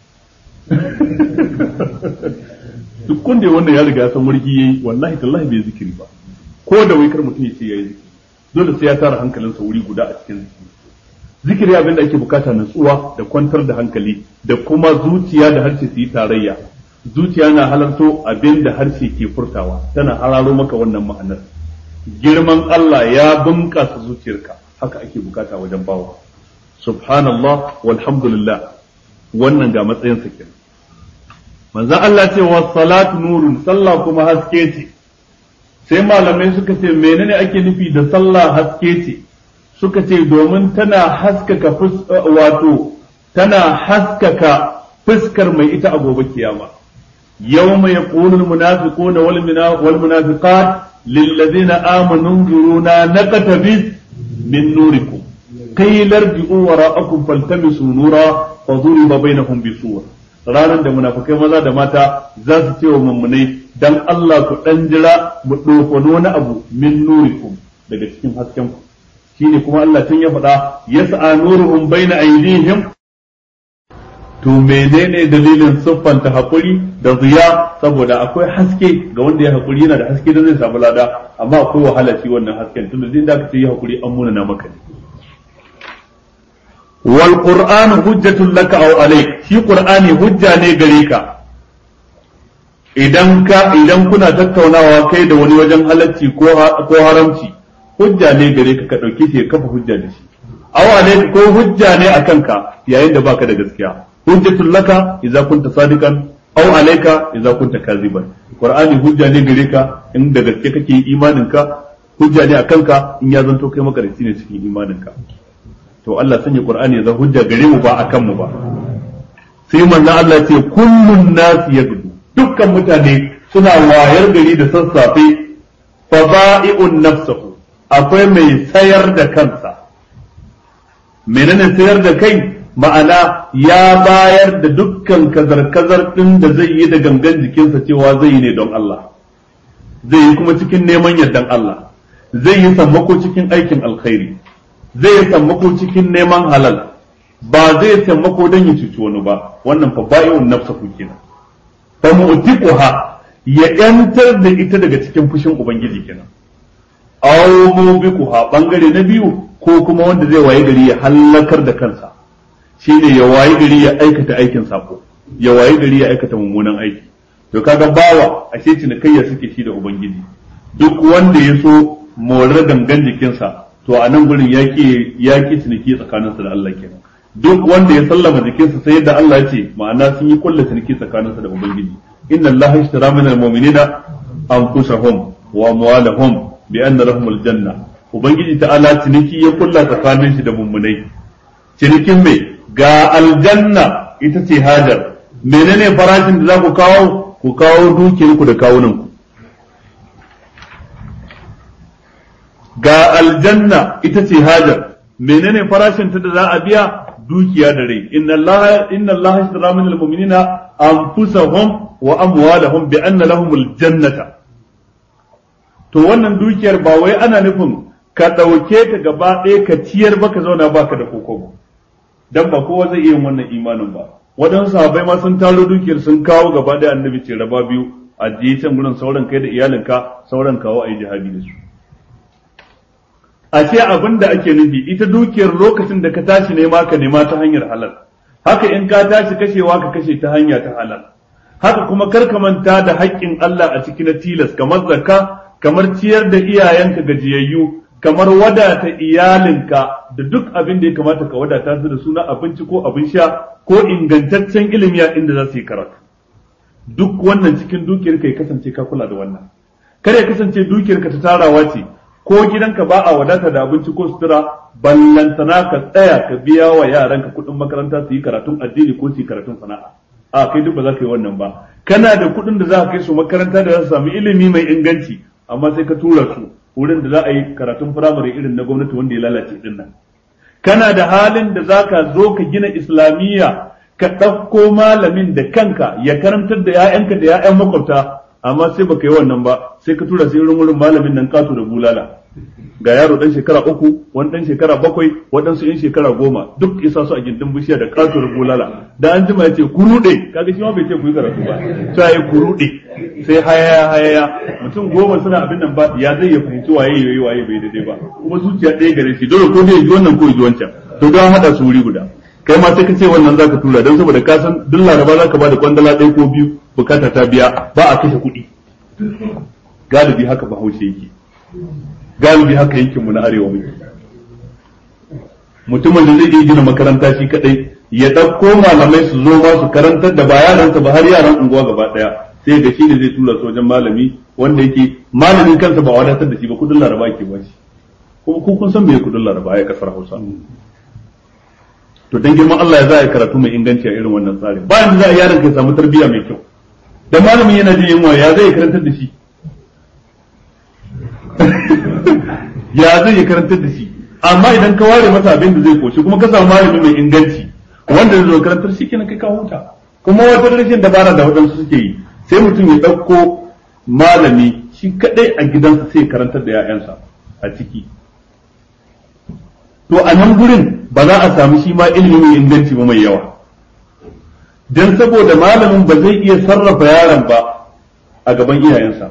duk kun da wannan ya riga ya san warki yayi wallahi tallahi bai zikiri ba ko da wai kar mutum ya ce yayi zikiri dole sai ya tara hankalinsa wuri guda a cikin zikiri zikiri abin da ake bukata natsuwa da kwantar da hankali da kuma zuciya da harshe su yi tarayya zuciya na halarto abin da harshe ke furtawa tana hararo maka wannan ma'anar girman Allah ya bunƙasa zuciyarka haka ake bukata wajen bawa subhanallah walhamdulillah wannan ga matsayin sa kenan manzo Allah ce wa salatu nurun sallah kuma haske ce sai malamai suka ce menene ake nufi da sallah haske ce suka ce domin tana haskaka wato tana haskaka fuskar mai ita a gobe kiyama yawma yaqulu almunafiquna wal munafiqat للذين آمنوا انظرونا نقتبس من نوركم قيل ارجعوا وراءكم فالتمسوا نورا فضرب بينهم بسور ranar da munafukai maza da mata za su ce wa mummunai dan Allah ku dan jira mu dofano wani abu min nurikum daga cikin hasken ku shine kuma Allah tun ya faɗa yas'a nuruhum baina aydihim to menene dalilin siffanta hakuri da ziya saboda akwai haske ga wanda ya hakuri yana da haske da zai samu lada amma akwai wahala shi wannan hasken tunda zai da aka ce ya hakuri an muna na maka ne wal qur'an hujjatul laka aw alayk shi qur'ani hujja ne gare ka idan ka idan kuna tattaunawa kai da wani wajen halacci ko ko haramci hujja ne gare ka ka dauke shi ya kafa hujja da shi aw alayk ko hujja ne akan ka yayin da baka da gaskiya hujjatul laka idza kunta sadiqan aw alayka idza kunta kaziban qur'ani hujja ne gare ka in da gaske kake imanin ka hujja ne akan ka in ya zanto kai makarici ne cikin imanin ka to Allah sanya qur'ani ya zama hujja gare mu ba akan mu ba sai manzo Allah ce kullun nas yagdu dukkan mutane suna wayar gari da sassafe fa ba'i'un nafsuhu akwai mai sayar da kansa menene sayar da kai ma'ana ya bayar da dukkan kazar-kazar ɗin da zai yi da gangan jikinsa cewa zai yi ne don Allah zai yi kuma cikin neman yardan Allah zai yi sammako cikin aikin alkhairi zai yi sammako cikin neman halal ba zai sammako don ya cuci wani ba wannan fa ba'i'un nafsa ku kenan fa mu'tiquha ya yantar da ita daga cikin fushin ubangiji kenan aw mubiquha bangare na biyu ko kuma wanda zai waye gari ya halakar da kansa shine ya waye gari ya aikata aikin sako ya waye gari ya aikata mummunan aiki to kaga bawa ashe cinikayya suke shi da ubangiji duk wanda ya so morar gangan jikinsa to a nan gurin yaki yaki ciniki tsakaninsa da Allah kenan duk wanda ya sallama jikinsa sai yadda Allah ya ce ma'ana sun yi kulla ciniki tsakaninsa da ubangiji inna Allah ishtara min al-mu'minina anfusahum wa amwalahum bi anna lahumul janna ubangiji ta'ala ciniki ya kulla tsakanin shi da mummunai cinikin mai ga aljanna ita ce hajar menene farashin da za ku kawo ku kawo dukiyarku da kawunanku ga aljanna ita ce hajar menene farashin ta da za a biya dukiya da rai inna allaha inna allaha ishtara min almu'minina anfusahum wa amwalahum bi anna lahumul jannata to wannan dukiyar ba wai ana nufin ka ɗauke ta gaba ɗaya ka ciyar baka zauna baka da kokobo dan ba kowa zai iya yin wannan imanin ba waɗansu sahabbai ma sun taro dukiyar sun kawo gaba ɗaya annabi ce raba biyu a je can gurin sauran kai da iyalinka sauran kawo a yi jihadi da su a ce abin da ake nufi ita dukiyar lokacin da ka tashi nema ka nema ta hanyar halal haka in ka tashi kashewa ka kashe ta hanya ta halal haka kuma kar ka manta da haƙƙin Allah a ciki na tilas kamar zakka kamar ciyar da iyayenka gajiyayyu kamar wadata iyalinka da duk abin da ya kamata ka wadata su da suna abinci ko abin sha ko ingantaccen ilimi a inda za su yi karatu duk wannan cikin dukiyar ka ya kasance ka kula da wannan kar ya kasance dukiyar ka ta tarawa ce ko gidanka ba a wadata da abinci ko sutura ballantana ka tsaya ka biya wa yaranka kuɗin makaranta su yi karatun addini ko su yi karatun sana'a a kai duk ba za ka yi wannan ba kana da kuɗin da za ka kai su makaranta da za su samu ilimi mai inganci amma sai ka tura su wurin da za a yi karatun firamare irin na gwamnati wanda ya lalace din nan kana da halin da za ka zo ka gina islamiyya ka ɗauko malamin da kanka ya karantar da 'ya'yanka da 'ya'yan makwabta amma sai baka yi wannan ba sai ka tura sai wurin malamin nan kato da bulala ga yaro dan shekara uku wani dan shekara bakwai waɗansu yan shekara goma duk isa su a gindin bishiya da kato da bulala da an jima ya ce ku ruɗe kaga shi ma bai ce ku yi karatu ba sai ya ku ruɗe sai hayaya hayaya mutum goma suna abin nan ba ya zai ya fahimci waye yayi waye bai daidai ba kuma zuciya ɗaya gare shi dole ko zai ji wannan ko ji wancan to don haɗa su wuri guda kai ma sai ka ce wannan zaka tura don saboda ka san duk laraba zaka ba da kwandala ɗaya ko biyu bukata ta biya ba a kashe kuɗi galibi haka bahaushe yake galibi haka yankin mu na arewa muke mutumin da zai iya gina makaranta shi kadai ya ɗauko malamai su zo ma su karantar da ba yaransa ba har yaran unguwa gaba ɗaya sai ga shi ne zai tura su wajen malami wanda yake malamin kansa ba wadatar da shi ba kudin laraba ke ba shi kuma ku kun san me kudin laraba ya kasar Hausa to dan girman Allah ya za a yi karatu mai inganci a irin wannan tsarin bayan da za a yaron ka samu tarbiyya mai kyau da malamin yana jin yunwa ya zai karantar da shi ya zai karantar da shi amma idan ka ware masa abin da zai koshi kuma ka samu malami mai inganci wanda zai zo karantar shi kenan kai ka huta kuma wata rashin dabara da waɗansu suke yi sai mutum ya ɗauko malami shi kaɗai a gidansa sai karantar da 'ya'yansa a ciki to a nan gurin ba za a samu shi ma ilimi mai inganci ba mai yawa don saboda malamin ba zai iya sarrafa yaron ba a gaban iyayensa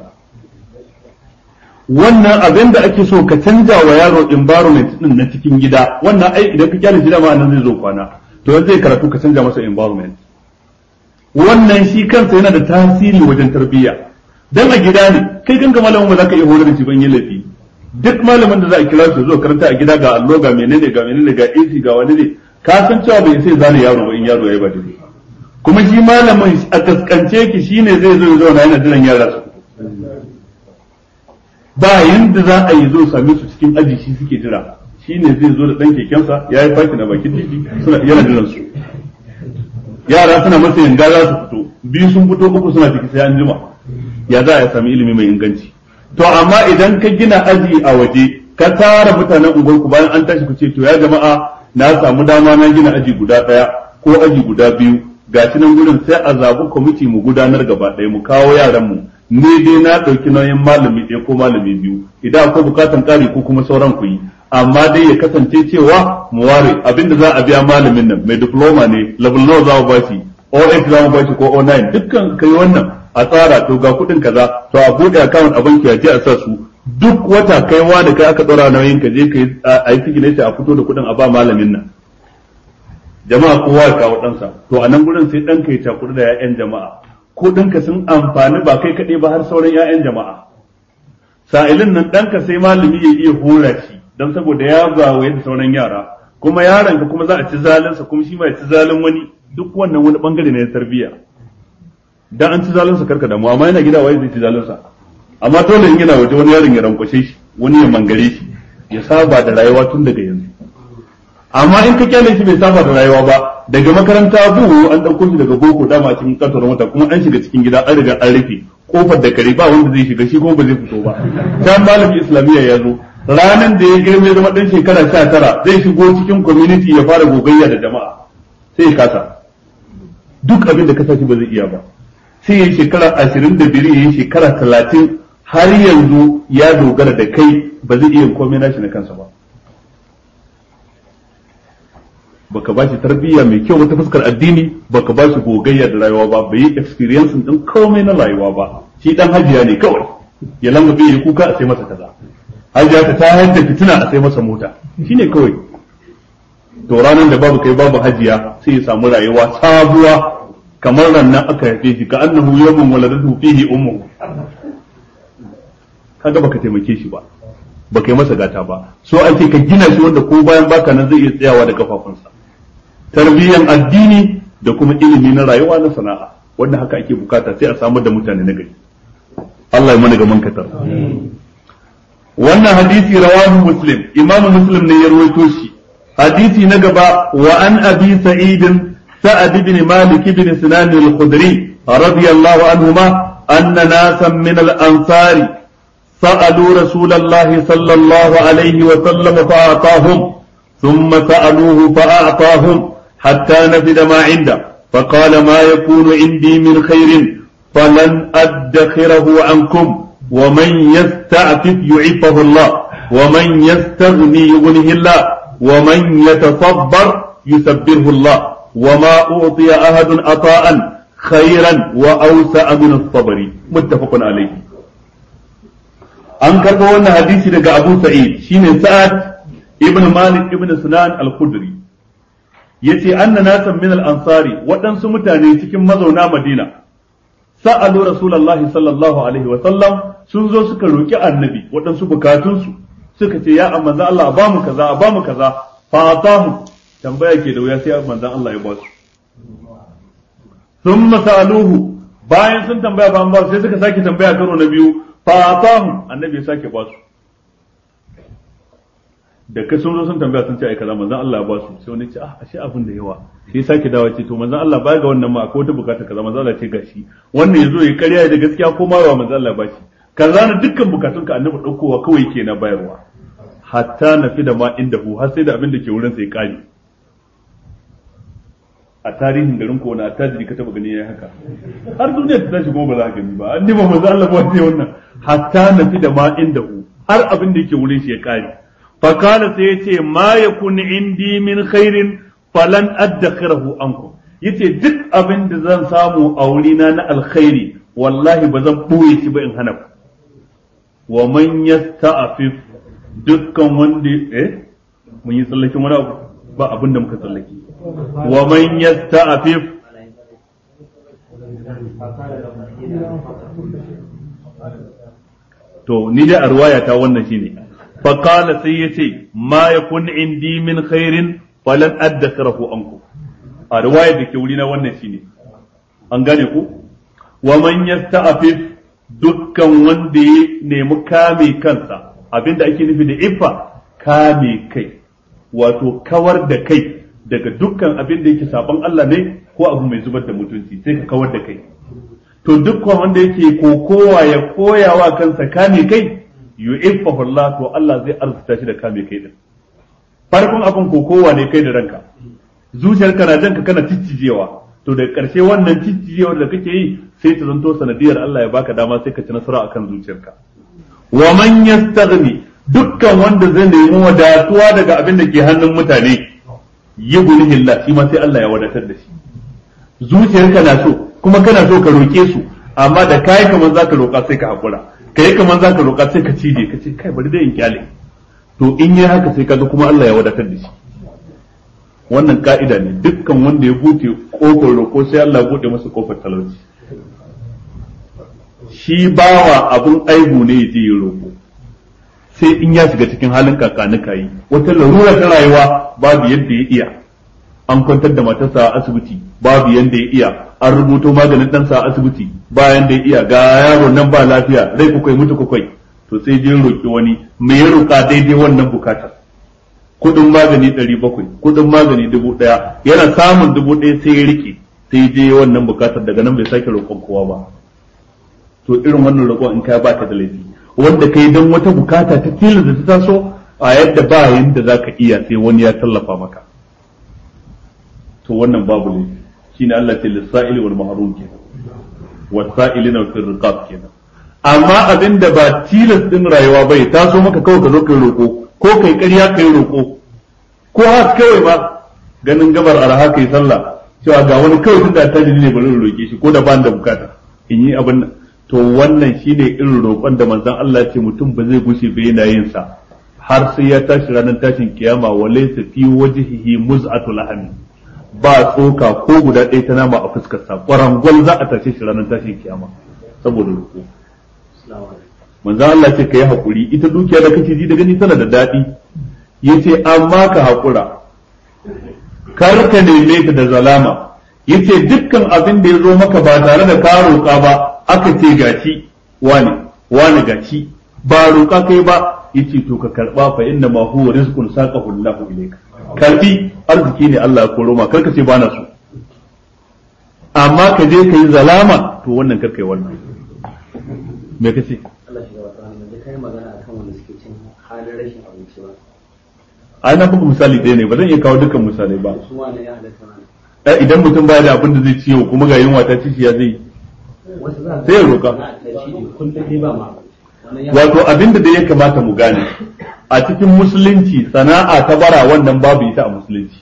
wannan abin da ake so ka canja wa yaro environment din na cikin gida wannan ai idan ka kyale gida ma nan zai zo kwana to yanzu zai karatu ka canja masa environment wannan shi kansa yana da tasiri wajen tarbiyya dan a gida ne kai kanka malamin ba za ka iya horar da shi ban yi laifi duk malamin da za a kira shi zo karanta a gida ga allo ga menene ga menene ga AC ga wani ne ka san cewa bai sai zane yaro ba in yaro ya ba daidai kuma shi malamin a kaskance ki shine zai zo ya zauna yana jiran yara su ba yanda za a yi zo same su cikin aji shi suke jira shine zai zo da dan kekensa ya yi faki na bakin titi suna yana jiran su yara suna masa yanga za su fito biyu sun fito uku suna ciki sai an jima ya za a sami ilimi mai inganci to amma idan ka gina aji a waje ka tara mutanen unguwarku bayan an tashi ku ce to ya jama'a na samu dama na gina aji guda ɗaya ko aji guda biyu ga shi nan gurin sai a zabi kwamiti mu gudanar gaba ɗaya mu kawo yaran mu ni dai na ɗauki nauyin malami ɗaya ko malami biyu idan akwai bukatan ƙari ko kuma sauran ku yi amma dai ya kasance cewa mu ware abinda za a biya malamin nan mai diploma ne level nawa za mu bashi O8 za mu bashi ko O9 dukkan kai wannan a tsara to ga kuɗin kaza to a buɗe account a banki a je a sa su duk wata kai da kai aka ɗora nauyin ka je kai a yi signature a fito da kuɗin a ba malamin nan jama'a kowa ya kawo ɗansa to a nan gurin sai ɗanka ya cakuɗu da 'ya'yan jama'a kuɗinka sun amfani ba kai kaɗai ba har sauran 'ya'yan jama'a sa'ilin nan ɗanka sai malami ya iya hora shi don saboda ya gawaye da sauran yara kuma yaron ka kuma za a ci zalinsa kuma shi ma ya ci zalin wani duk wannan wani bangare ne na tarbiyya dan an ci zalinsa karka damu amma yana gida waye zai ci zalinsa amma dole in yana waje wani yaron ya rankwashe shi wani ya mangare shi ya saba da rayuwa tun daga yanzu amma in ka kyale shi bai saba da rayuwa ba daga makaranta buhu an ɗauko shi daga boko dama cikin kantar mota kuma an shiga cikin gida an riga an rufe kofar da kare ba wanda zai shiga shi kuma ba zai fito ba can malamin islamiyya ya zo ranan da ya girme zama ɗan shekara sha tara zai shigo cikin community ya fara gogayya da jama'a sai ya kasa duk abin da kasa shi ba zai iya ba sai ya shekara ashirin da biyar ya yi shekara talatin har yanzu ya dogara da kai ba zai iya komai nashi na kansa ba baka ba shi tarbiyya mai kyau wata fuskar addini baka ba shi gogayya da rayuwa ba bai yi experience din komai na rayuwa ba shi dan hajiya ne kawai ya lamba bai yi kuka a sai masa kaza hajiya ta tayar da fitina a sai masa mota shine kawai to ranar da babu kai babu hajiya sai ya samu rayuwa sabuwa kamar rannan aka haife shi ka annahu yawmun waladatu fihi ummuhu kaga baka taimake shi ba baka yi masa gata ba so ake ka gina shi wanda ko bayan baka nan zai iya tsayawa da kafafunsa tarbiyyan addini da kuma ilimi na rayuwa na sana'a wanda haka ake bukata sai a samar da mutane na gari Allah ya mana ga mankatar wannan hadisi rawahu muslim imam muslim ne ya rawaito shi hadisi na gaba wa an abi sa'id sa'ad ibn malik ibn sinan al-khudri radiyallahu anhuma anna nasan min al-ansari سألوا رسول الله صلى الله عليه وسلم فأعطاهم ثم سألوه فأعطاهم حتى نفد ما عنده فقال ما يكون عندي من خير فلن أدخره عنكم ومن يستعفف يعفه الله ومن يستغني يغنه الله ومن يتصبر يسبره الله وما أعطي أحد عطاء خيرا وأوسع من الصبر متفق عليه an karɓo wannan hadisi daga Abu Sa'id shine Sa'ad ibn Malik ibn Sinan al-Khudri yace anna nasan min al-ansari waɗansu mutane cikin mazauna Madina sa'alu Rasulullahi sallallahu alaihi wa sallam sun zo suka roki annabi waɗansu bukatunsu suka ce ya manzon Allah ba mu kaza ba mu kaza fa atahu tambaya ke da wuya sai manzon Allah ya ba su thumma sa'aluhu bayan sun tambaya ba ba sai suka sake tambaya karo na biyu fatahum annabi ya sake ba su da ka sun zo sun tambaya sun ce ai kaza manzon Allah ya ba su sai wani ce ah ashe abin da yawa sai sake dawo ce to manzon Allah baya ga wannan ma akwai wata bukata kaza manzon Allah ce gashi wannan yazo ya karya da gaskiya ko marwa manzon Allah ba shi kaza na dukkan bukatun ka annabi daukowa kawai ke na bayarwa hatta na fi da ma inda hu har sai da abin da ke wurin sai kare a tarihin garin ko na attajiri ka taba gani yayi haka har duniya ta tashi kuma ba za ka gani ba annabi manzo Allah ba sai wannan hatta na fi da ma inda hu har abin da yake wurin shi ya kare fa kana sai yace ma yakun indi min khairin falan addakhirahu ankum yace duk abin da zan samu a wurina na alkhairi wallahi ba zan boye shi ba in hana ku wa man yasta'fif dukkan wanda eh mun yi tsallakin wani abu ba abin da muka tsallake wa man yasta'fif to ni dai a ruwaya ta wannan shine fa qala sai yace ma yakun indi min khairin falan addakhirahu anku a ruwaya da ke wurina wannan shine an gane ku wa man yasta'fif dukkan wanda ya nemi kame kansa abinda ake nufi da iffa kame kai wato kawar da kai daga dukkan abin da yake saban Allah ne ko abu mai zubar da mutunci sai ka kawar da kai to dukkan wanda yake kokowa ya koyawa kansa kame kai yu'iffahu Allah to Allah zai arzuta shi da kame kai din farkon abin kokowa ne kai da ranka zuciyarka na janka kana ciccijewa to da ƙarshe wannan ciccijewa da kake yi sai ta zanto sanadiyar Allah ya baka dama sai ka ci nasara akan zuciyarka wa man yastaghni dukkan wanda zai nemi wadatuwa daga abin da ke hannun mutane yughnihi Allah shi ma sai Allah ya wadatar da shi zuciyarka na so kuma kana so ka roke su amma da kai kamar zaka roka sai ka hakura kai kamar zaka roka sai ka cije ka ce kai bari dai in kyale to in yi haka sai kaga kuma Allah ya wadatar da shi wannan ka'ida ne dukkan wanda ya buɗe kofar roƙo sai Allah ya buɗe masa kofar talauci shi bawa abun aibu ne ya je ya roƙo sai in ya shiga cikin halin kakanuka yi wata larura ta rayuwa babu yadda ya iya an kwantar da matarsa a asibiti babu yadda ya iya an rubuto maganin ɗansa a asibiti bayan da ya iya ga yaro nan ba lafiya rai kukwai mutu kukwai to sai je roƙi wani me ya roƙa daidai wannan bukatar kudin magani ɗari bakwai kudin magani dubu ɗaya yana samun dubu ɗaya sai ya rike sai je wannan bukatar daga nan bai sake roƙon kowa ba to irin wannan roƙon in ka ba ka da laifi wanda kai dan wata bukata ta tilas da ta taso a yadda ba yanda za ka iya sai wani ya tallafa maka to wannan babu laifi shine Allah ce lissa'ili wal mahrum kenan wasa'ilina fil riqab kenan amma abin da ba tilas din rayuwa bai taso maka kawai ka zo kai roƙo ko kai ƙarya kai roƙo ko haka kawai ba ganin gabar arha kai sallah cewa ga wani kawai tun da ta ne bari roƙe shi ko da ban da bukata in yi abin nan to wannan shine irin roƙon da manzon Allah ce mutum ba zai gushe ba yana yin sa har sai ya tashi ranar tashin kiyama wa laysa fi wajhihi muz'atu lahmi ba tsoka ko guda ɗaya ta nama a fuskarsa ƙwarangwal za a tashe shi ranar tashin kiyama saboda roƙo manzo Allah ce kai hakuri ita dukiya da kake ji da gani tana da daɗi yace amma ka hakura kar ka neme ta da zalama yace dukkan abin da ya zo maka ba tare da ka roƙa ba aka ce gaci wani wani gaci ba roƙa kai ba yace to ka karba fa inna ma huwa rizqun saqahu Allahu ilayka karbi arziki ne Allah ya koro ma kar ka ce ba na so amma ka je kai zalama to wannan kar kai wannan me kace Allah shi gaba tsawon yanzu kai magana akan wanda suke cin halin rashin abinci ba ai na buga misali ɗaya ne ba zan iya kawo dukkan misalai ba su ma ne ya halatta mana Eh, idan mutum baya da abin da zai ciwo kuma ga yunwa ta ci shi ya zai wasu za Sai ya roƙa. na tashi ne kullum dai ba ma wannan ya wato abin da ya kamata mu gane a cikin musulunci sana'a ta bara wannan babu ita a musulunci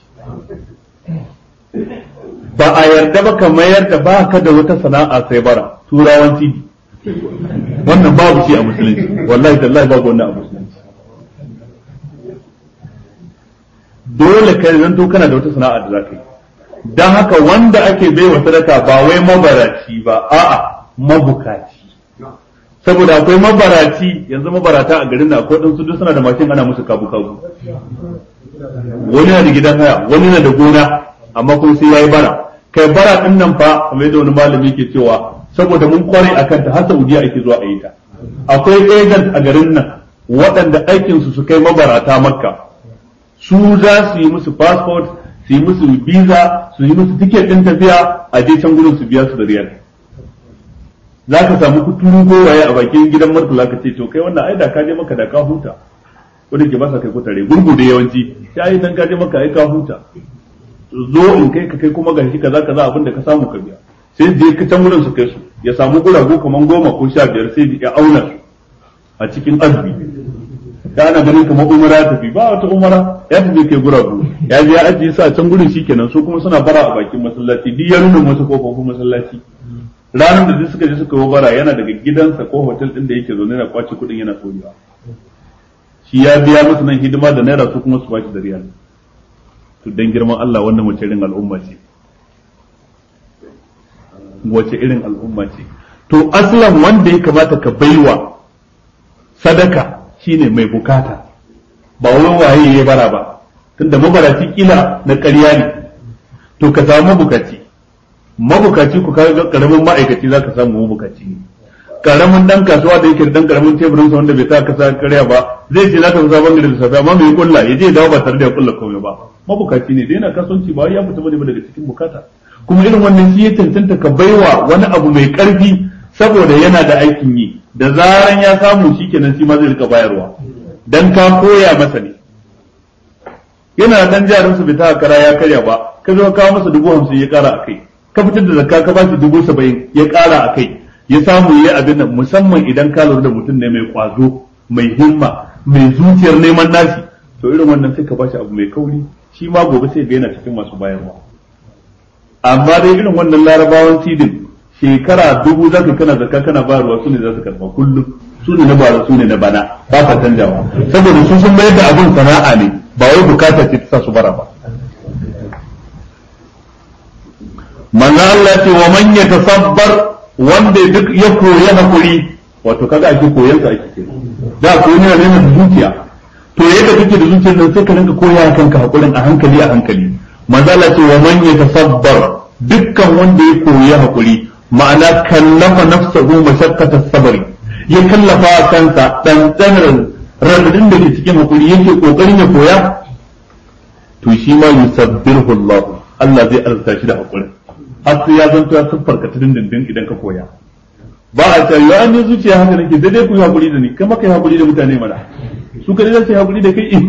ba a yarda ba ka mayar da ba ka da wata sana'a sai bara turawan tv wannan babu shi a musulunci wallahi tallahi babu wannan a musulunci dole ka zanto kana da wata sana'a da za ka yi don haka wanda ake baiwa sadaka ba wai mabaraci ba a'a mabukaci saboda akwai mabaraci yanzu mabarata a garin na akwai ɗansu duk suna da mashin ana musu kabu kabu wani na da gidan haya wani na da gona amma kuma sai yayi bara kai bara din nan fa kamar yadda wani malami ke cewa saboda mun kware akan ta har Saudiya ake zuwa a yi ta akwai agent a garin nan waɗanda aikin su su kai mabarata makka su za su yi musu passport su yi musu visa su yi musu ticket din tafiya a je can gurin su biya su da riyal za ka samu kuturu gowaye a bakin gidan martala ka ce to kai wannan ai da ka je maka da ka huta wanda ke ba sa kai kutare gurgu da yawanci sai ai dan ka je maka ai ka huta zo in kai ka kai kuma gashi kaza kaza abin da ka samu ka biya sai je ka can wurin su kai su ya samu guragu kaman goma ko sha biyar sai ya auna su a cikin azumi da ana ganin kamar umara tafi ba wata umara ya tafi kai guragu ya je ya ajiye su a can gurin shikenan su kuma suna bara a bakin masallaci duk ya nuna wasu kofofin masallaci ranar da duk suka je suka yi bara yana daga gidansa ko hotel din da yake zaune na kwace kuɗin yana soyewa shi ya biya musu nan hidima da naira su kuma su bashi da riyal to dan girman Allah wannan wace irin al'umma ce wace irin al'umma ce to aslan wanda ya kamata ka baiwa sadaka shine mai bukata ba wai waye ya bara ba tunda mabaraci kila na ƙarya ne to ka samu bukaci mabukaci ku kaga karamin ma'aikaci zaka samu mabukaci ne karamin dan kasuwa da yake da dan karamin teburin sa wanda bai sa kasa karya ba zai ce zaka zo bangare da safi amma bai kulla ya je dawo ba tare da ya kulla komai ba mabukaci ne da yana kasuwanci ba ya fita bane daga cikin bukata kuma irin wannan shi ya tantanta ka baiwa wani abu mai karfi saboda yana da aikin yi da zaran ya samu shikenan shi ma zai rika bayarwa dan ka koya masa ne yana dan jarin su bai ta kara ya karya ba ka zo ka kawo masa dubu hamsin ya kara a kai ka fitar da zakka ka bashi dubu saba'in ya ƙara a kai ya samu ya abin nan musamman idan ka lura da mutum ne mai kwazo mai himma mai zuciyar neman nashi to irin wannan sai ka bashi abu mai kauri shi ma gobe sai ga yana cikin masu bayarwa amma dai irin wannan larabawan sidin shekara dubu za ka kana zakka kana bayarwa su ne za su karba kullum su ne na bara su ne na bana ba ka canjawa saboda su sun mayar da abin sana'a ne ba wai bukata ce ta sa su bara ba manzo Allah ce wa man yatasabbar wanda duk ya koyi hakuri wato kaga ake koyan sa ake kenan da ko ne ne da zuciya to yadda kake da zuciyar nan sai ka rinka koya kanka hakurin a hankali a hankali manzo Allah ce wa man yatasabbar dukkan wanda ya koyi hakuri ma'ana kallafa nafsahu mashaqqata sabri ya kallafa kansa dan tsanar radadin da ke cikin hakuri yake kokarin ya koya to shi ma yusabbihu Allah Allah zai arzuta shi da hakuri har sai ya zanto ya siffarka ta dindindin idan ka koya ba a ce ya an yi zuciya haka nake sai dai ku yi hakuri da ni kai maka yi hakuri da mutane mana su ka zai hakuri da kai in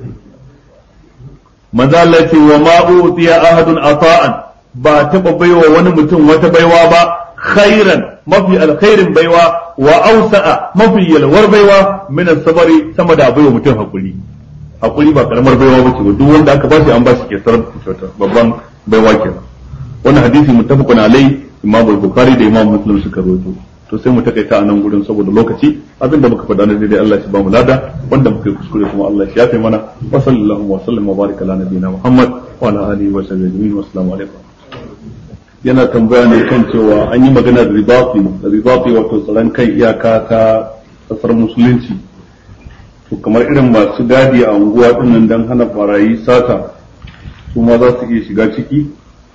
maza Allah ce wa ma utiya ahadun ata'an ba taba baiwa wani mutum wata baiwa ba khairan mafi alkhairin baiwa wa ausa'a mafi yalwar baiwa min sabari sama da baiwa mutum hakuri hakuri ba karamar baiwa bace ba duk wanda aka ba shi an ba shi kesar kyauta babban baiwa kenan wannan hadisi muttafaqun alai imam al-bukhari da imam muslim suka rawaito to sai mu takaita a nan gurin saboda lokaci abinda muka faɗa na daidai Allah shi ba mu lada wanda muka yi kuskure kuma Allah shi yafe mana wa sallallahu wa sallam wa baraka ala nabiyina muhammad wa ala alihi wa sahbihi ajma'in wa assalamu alaikum yana tambaya ne kan cewa an yi magana da ribafi ribafi wato tsaron kan iyaka ta kasar musulunci to kamar irin masu gadi a unguwa dinnan dan hana barayi sata su ma za su iya shiga ciki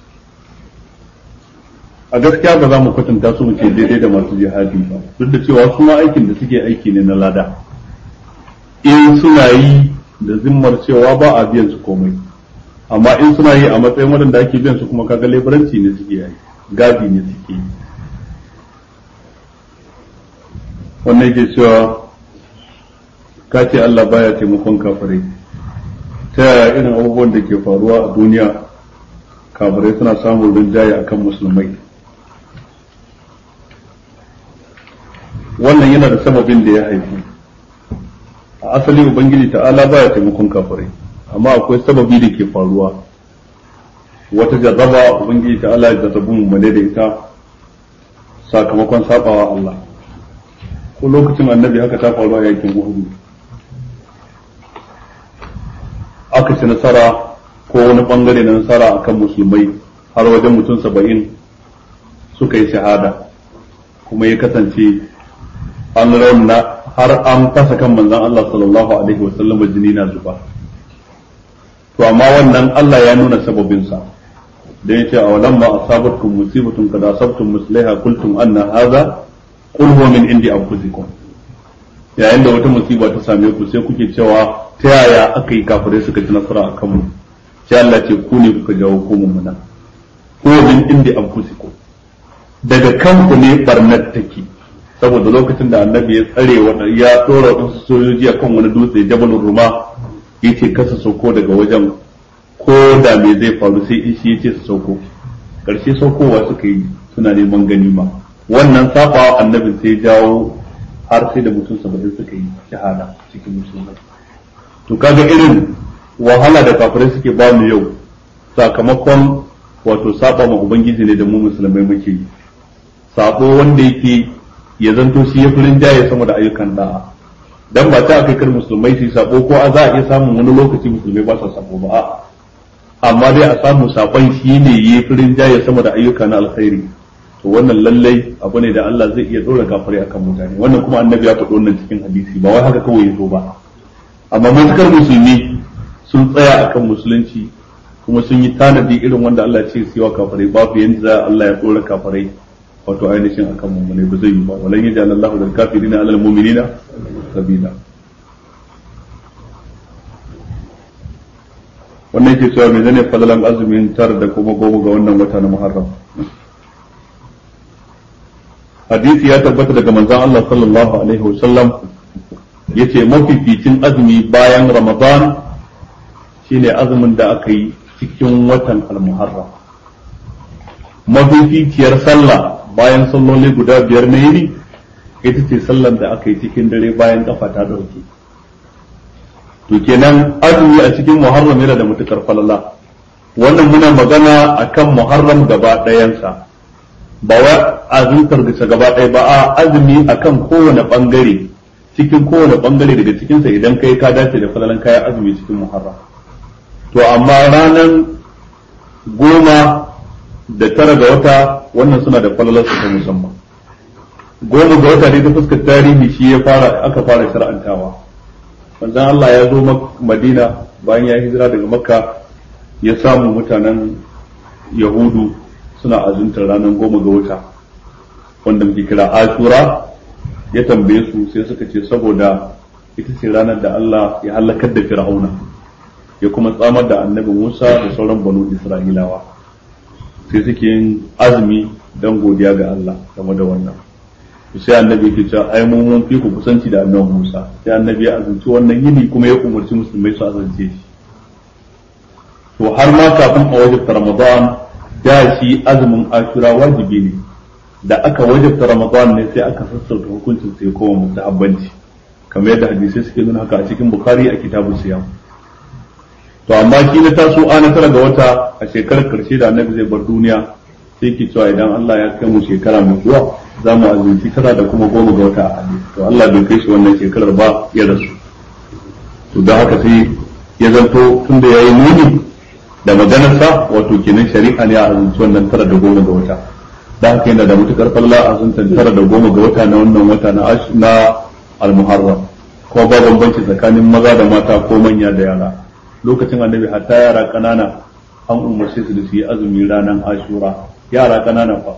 a gaskiya ba za mu kwatanta su mu ce daidai da masu jihadi ba duk da cewa su ma aikin da suke aiki ne na lada in suna yi da zimmar cewa ba a biyan su komai amma in suna yi a matsayin waɗanda ake biyan su kuma kaga leburanci ne suke yi gadi ne suke yi wannan yake cewa ka ce Allah baya taimakon kafirai ta yaya irin abubuwan da ke faruwa a duniya kafirai suna samun rinjaye akan musulmai wannan yana da sababin da ya haifu a asali ubangiji ta'ala baya taimakon kafirai amma akwai sababi da ke faruwa wata jarraba ubangiji ta'ala ya jarrabu mu da ita sakamakon sabawa Allah ko lokacin annabi haka ta faru a yakin Uhud aka ci nasara ko wani bangare na nasara akan musulmai har wajen mutum saba'in suka yi shahada kuma ya kasance an rauna har an fasa kan manzon Allah sallallahu alaihi wasallam jini na zuba to amma wannan Allah ya nuna sababinsa da yace a walam ma asabatkum musibatun kad asabtum mislaha qultum anna hadha qul huwa min indi anfusikum yayin da wata musiba ta same ku sai kuke cewa ta yaya aka yi kafirai suka ci nasara akan mu sai Allah ce ku ne kuka jawo ku mummuna ko min indi anfusikum daga kanku ne barnar take saboda lokacin da annabi ya tsare wanda ya dora wasu sojoji akan wani dutse jabalur ruma yace kasa sauko daga wajen ko da me zai faru sai in shi yace su sauko karshe saukowa suka yi suna neman ganima wannan sabawa annabin sai jawo har sai da mutum saba'in suka yi shahada cikin musulmai to kaga irin wahala da kafirai suke ba mu yau sakamakon wato saba ma ubangiji ne da mu musulmai muke yi sabo wanda yake ya zanto shi ya furin jaye sama da ayyukan da'a dan ba ta kai kar musulmai su sabo ko a za a iya samun wani lokaci musulmai ba sa sabo ba a'a amma dai a samu sakon shi ne ya furin jaye sama da ayyuka na alkhairi to wannan lallai abu ne da Allah zai iya dora gafari akan mutane wannan kuma annabi ya faɗi wannan cikin hadisi ba wai haka kawai ya zo ba amma matukar musulmi sun tsaya akan musulunci kuma sun yi tanadi irin wanda Allah ce su yi wa kafirai babu yanda za Allah ya dora kafirai wato ainihin akan mummune ba zai yi ba walan yaj'al Allahu lil kafirina 'alal mu'minina sabila wannan yake cewa menene fadalan azumin tar da kuma goma ga wannan wata na Muharram hadisi ya tabbata daga manzon Allah sallallahu alaihi wasallam yace mafificin azumi bayan Ramadan shine azumin da aka yi cikin watan al-Muharram mafificiyar sallah bayan salloli guda biyar na yini ita ce sallar da aka yi cikin dare bayan kafa ta dauke to kenan azumi a cikin muharram yana da matukar falala wannan muna magana akan muharram gaba ɗayansa ba wa azumtar gasa gaba ɗaya ba a azumi akan kowane bangare cikin kowane bangare daga cikinsa idan kai ka dace da falalan kayan azumi cikin muharram to amma ranar goma da tara ga wata wannan suna da falalar su ta musamman goma ga wata ne ta fuskar tarihi shi ya fara aka fara shar'antawa manzon Allah ya zo Madina bayan ya hijira daga Makka ya samu mutanen Yahudu suna azuntar ranar goma ga wata wanda muke kira Ashura ya tambaye su sai suka ce saboda ita ce ranar da Allah ya halakar da Fir'auna ya kuma tsamar da annabi Musa da sauran banu Isra'ilawa sai suke yin azumi don godiya ga Allah game da wannan sai annabi yake cewa ai mun mun fi ku kusanci da annabi Musa sai annabi ya azumci wannan yini kuma ya umarci musulmai su azance shi to har ma kafin a wajibta Ramadan da shi azumin Ashura wajibi ne da aka wajibta Ramadan ne sai aka sassauta hukuncin sai koma mustahabbanci kamar yadda hadisai suke nuna haka a cikin Bukhari a kitabun siyam to amma shi na taso ana tara ga wata a shekarar karshe da annabi zai bar duniya sai ki cewa idan Allah ya kai mu shekara mai zuwa za mu azumci tara da kuma goma ga wata a to Allah bai kai shi wannan shekarar ba ya rasu to don haka sai ya zanto tunda yayi nuni da maganarsa wato kenan shari'a ne a azumci wannan tara da goma ga wata da haka yana da matukar falla azumtan tara da goma ga wata na wannan wata na na al-muharram kuma ba bambanci tsakanin maza da mata ko manya da yara lokacin annabi hatta yara kanana an umarce su da su yi azumi ranar ashura yara kanana fa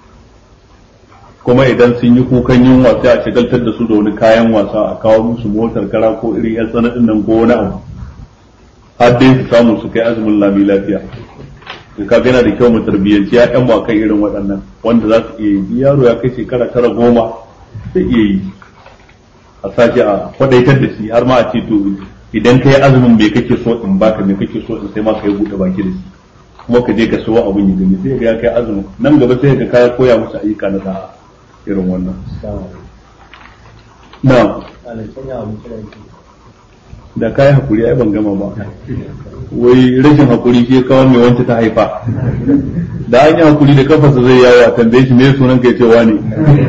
kuma idan sun yi kukan yunwa sai a shagaltar da su da wani kayan wasa a kawo musu motar kara ko irin yan sanadin nan ko wani abu har dai su samu su kai azumin lami lafiya to ka yana da kyau mu tarbiyyanci ya yan kan irin waɗannan wanda za su iya yi yaro ya kai shekara tara goma sai iya yi a sake a kwadaitar da shi har ma a ce to idan ka yi azumin bai kake so in baka me kake so in sai ma ka yi buɗe baki da shi kuma ka je ka so abun ya gani sai ga ya kai azumin nan gaba sai ka kaya koya musu ayyuka na da'a irin wannan na da kayi hakuri ai ban gama ba wai rashin hakuri shi kawo mai wanta ta haifa da an yi hakuri da kafarsa zai yawo a tambaye shi me sunan ka ya ce wani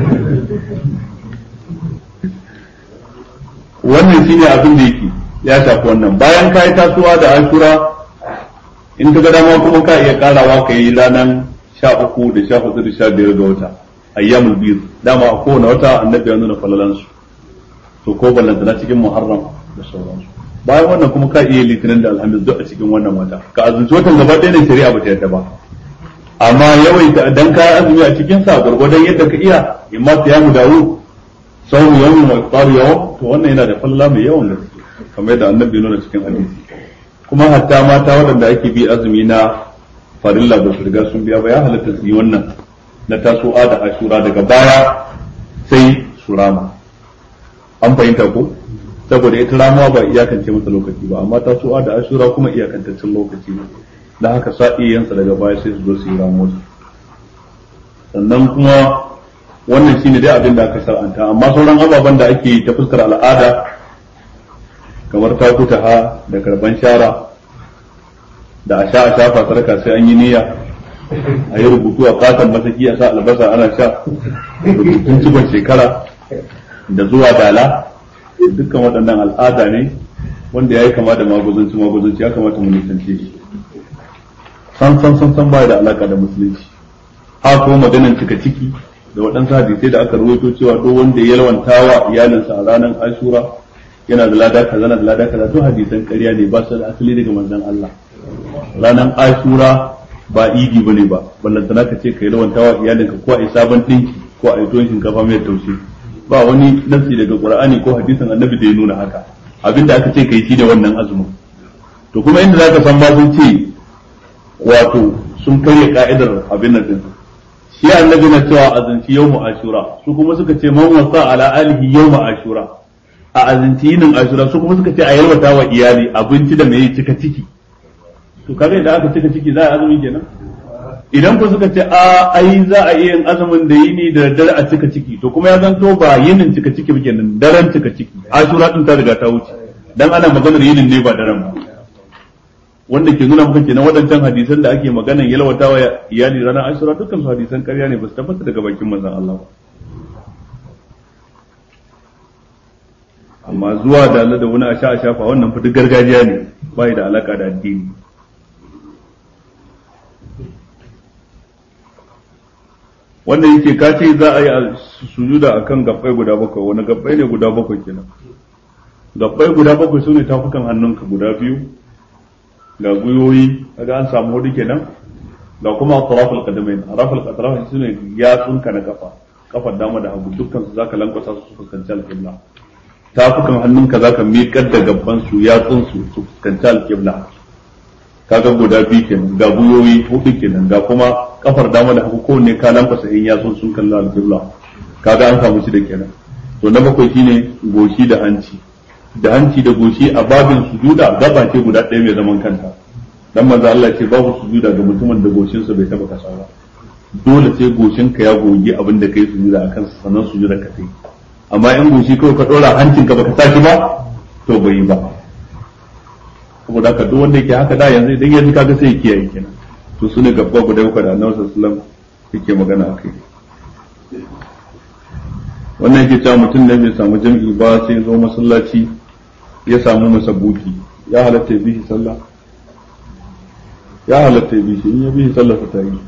wannan shine abin da yake ya shafi wannan bayan ka yi tasowa da ashura in ka ga dama kuma ka iya karawa ka yi ranar sha uku da sha hudu da sha biyar ga wata ayyamul biyu dama a kowane wata annabi ya nuna falalansu to ko ballantana cikin muharram da sauransu bayan wannan kuma ka iya litinin da alhamis duk a cikin wannan wata ka azumci watan gaba ɗaya ne shari'a ba ta yadda ba amma yawaita dan ka azumi a cikin sa gurgurdan yadda ka iya imma siyamu dawo sau yawmin wa iftar yawm to wannan yana da falala mai yawan gaske kamar yadda annabi nuna cikin hadisi kuma hatta mata waɗanda ake bi azumi na farilla ba su riga sun biya ba ya halatta su yi wannan na tasowa da ashura daga baya sai su rama an fahimta ko saboda ita ramuwa ba iyakance masa lokaci ba amma tasowa da ashura kuma iyakantaccen lokaci ne da haka sa yansa daga baya sai su zo su yi ramuwa sannan kuma wannan shine dai abin da aka shar'anta amma sauran ababen da ake yi ta fuskar al'ada kamar takuta ha da karban shara da a sha a shafa sarka sai an yi niyya a yi rubutu a katon masaki a sa albasa ana sha rubutun cikon shekara da zuwa dala dukkan waɗannan al'ada ne wanda ya yi kama da maguzanci maguzanci ya kamata mu nisance shi san san san san baya da alaka da musulunci ha kuma maganan cika ciki da waɗansu hadisai da aka ruwaito cewa duk wanda ya yalwanta wa iyalinsa a ranar ashura yana da lada kaza na da lada kaza to hadisan ƙarya ne ba su da asali daga manzon Allah ranar ashura ba idi bane ba ballantana ka ce ka yi rawanta wa iyalinka ko a yi sabon ɗinki ko a yi tuwon shinkafa mai taushe ba wani nasi daga qur'ani ko hadisin annabi da ya nuna haka abinda aka ce kai shi da wannan azumin to kuma inda zaka san ba sun ce wato sun karya ka'idar abin nan din shi annabi na cewa azanci yawmu ashura su kuma suka ce man wasa ala alihi yawmu ashura a azanci yinin ashura su kuma suka ce a yalwata wa iyali abinci da mai cika ciki to kaga idan aka cika ciki za a azumi kenan idan ku suka ce a ai za a iya yin azumin da yini da dare a cika ciki to kuma ya zanto ba yinin cika ciki ba kenan daren cika ciki ashura din ta riga ta wuce dan ana maganar yinin ne ba daren ba wanda ke nuna maka kenan waɗancan hadisan da ake maganar yalwatawa iyali ranar ashura dukkan su hadisan ƙarya ne ba su tabbata daga bakin manzon Allah ba amma zuwa da Allah da wani a sha a shafa wannan fa duk gargajiya ne bai da alaka da addini wannan yake ka ce za a yi sujuda akan gabbai guda bakwai wani gabbai ne guda bakwai kenan gabbai guda bakwai sune tafukan hannunka guda biyu ga gwiwoyi kaga an samu hudu kenan ga kuma atrafal qadamain atrafal qadamain sune yatsunka na kafa kafar dama da hagu dukkan su zaka lankwasa su fuskanci alqibla tafukan hannunka zaka miƙar da gabban su yatsun su su fuskanci alqibla kaga guda biyu kenan ga gwiwoyi hudu kenan ga kuma kafar dama da hagu kowanne ka lankwasa in yatsun sun kalla alqibla kaga an samu shi da kenan to na bakwai shine goshi da hanci da hanci da goshi a babin sujuda gaba ce guda ɗaya mai zaman kanta dan manzo Allah ce babu sujuda ga mutumin da goshinsa bai taba kasa ba dole sai goshinka ya goge abin da kai sujuda akan sa sannan sujuda ka sai amma in goshi kawai ka dora hancinka baka saki ba to bai yi ba saboda haka duk wanda yake haka da yanzu idan yanzu kaga sai ya kiyaye kenan to sune gaba guda uku da Annabi sallallahu alaihi wasallam yake magana akai wannan yake cewa mutum ne bai samu jam'i ba sai zo masallaci ya samu masabuki ya halatta ya bishi sallah ya halatta ya bishi in ya bishi sallah ta yi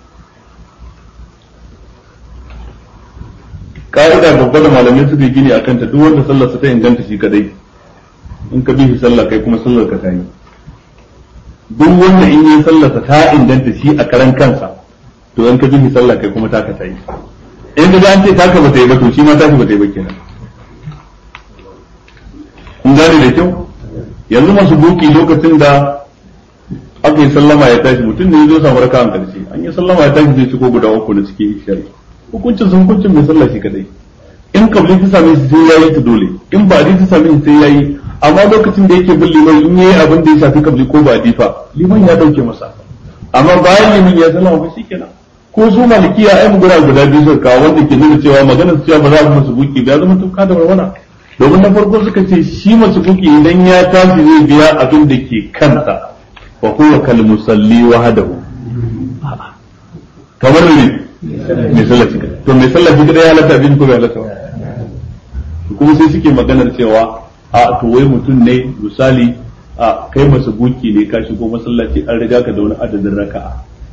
ka'ida babba da malamai suka gini a kanta duk wanda sallar ta inganta shi kadai in ka bishi sallah kai kuma sallar ka ta yi duk wanda in yi sallar ta inganta shi a karan kansa to in ka bishi sallah kai kuma taka ta yi in ka an ce taka ba ta yi ba to shi ma taka ba ta yi ba kenan kun gane da kyau yanzu masu buki lokacin da aka yi sallama ya tashi mutum ne ya zo samu raka an karshe an yi sallama ya tashi zai ciko guda uku na cikin ishari hukuncin sun hukuncin mai sallah shi kadai in kabli ta same shi sai yayi ta dole in ba ta same shi sai yayi amma lokacin da yake bin liman in yayi abin da ya shafi kabli ko ba fa liman ya dauke masa amma bayan liman ya sallama ba shikenan ko su malikiya ai mu guda guda biyu suka kawo wanda ke nuna cewa maganar cewa ba za mu musu buki ba ya zama tuka da warwana domin na farko suka ce shi masu buki idan ya tashi zai biya abin da ke kansa fa huwa kal musalli wahdahu kamar ne mai sallah shi to mai sallah shi kada ya halatta abin ko bai halatta ba kuma sai suke maganar cewa a to wai mutum ne misali a kai masa buki ne ka shigo masallaci an riga ka da wani adadin raka'a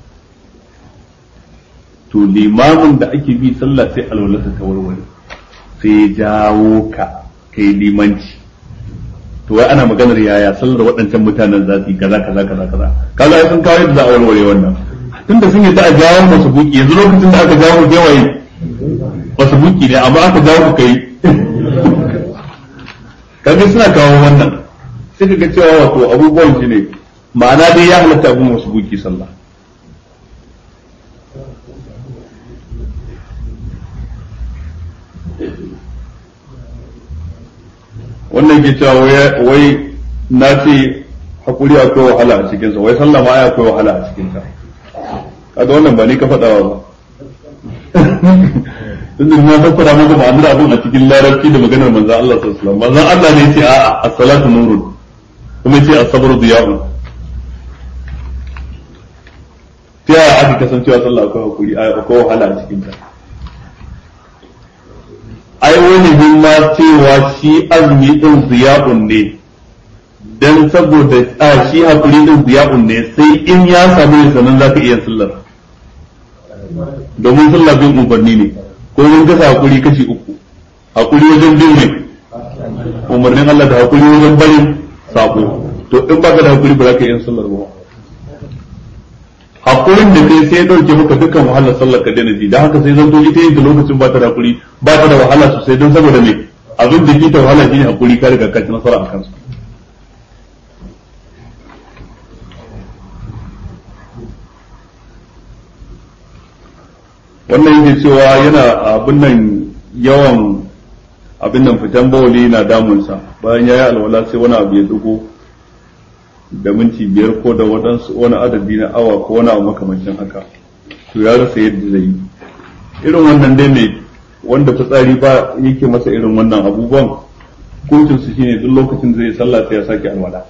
to limamin da ake bi sallah sai alwalarsa ta warware sai ya jawo ka kai limanci to wai ana maganar yaya sallar waɗancan mutanen za su yi kaza kaza kaza kaza kaza ai sun kawo yadda za a warware wannan tunda sun yadda a jawo masu buki yanzu lokacin da aka jawo ku waye masu buki ne amma aka jawo ku kai kaga suna kawo wannan sai ka ga cewa wato abubuwan shi ne ma'ana dai ya halatta abin masu buki sallah wannan ke cewa wai na ce hakuri akwai wahala a cikinsa wai sallah ma ya akwai wahala a cikinsa kaga wannan ba ni ka faɗawa ba tun da na fassara maka ma'anar abin a cikin larabci da maganar manzon Allah sallallahu alaihi wasallam manzon Allah ne ce a as-salatu nurun kuma ce as-sabru diya'un ta yaya aka kasancewa sallah akwai hakuri akwai wahala a cikinta ai wani bin ma cewa shi azumi din ziya'un ne dan saboda a shi hakuri din ziya'un ne sai in ya samu ya sanan zaka iya sallar domin sallah bin umarni ne ko mun kasa hakuri kashi uku hakuri wajen bin ne umarnin Allah da hakuri wajen barin sako to in baka da hakuri ba za ka iya sallar ba hakurin da kai sai ya dauke maka dukkan wahalar sallar ka daina ji dan haka sai zanto ita yin da lokacin ba ta da hakuri ba ta da wahala sosai don saboda me abin da ke ta wahala shine hakuri ka riga ka ci nasara a kansu wannan yake cewa yana abin nan yawan abin nan fitan bawali na damunsa bayan ya yi alwala sai wani abu ya dugo da minti biyar ko da waɗansu wani adadi na awa ko wani abu makamancin haka to ya rasa yadda zai yi irin wannan dai ne wanda fitsari ba yake masa irin wannan abubuwan hukuncin su shine duk lokacin da zai sallah sai ya sake alwala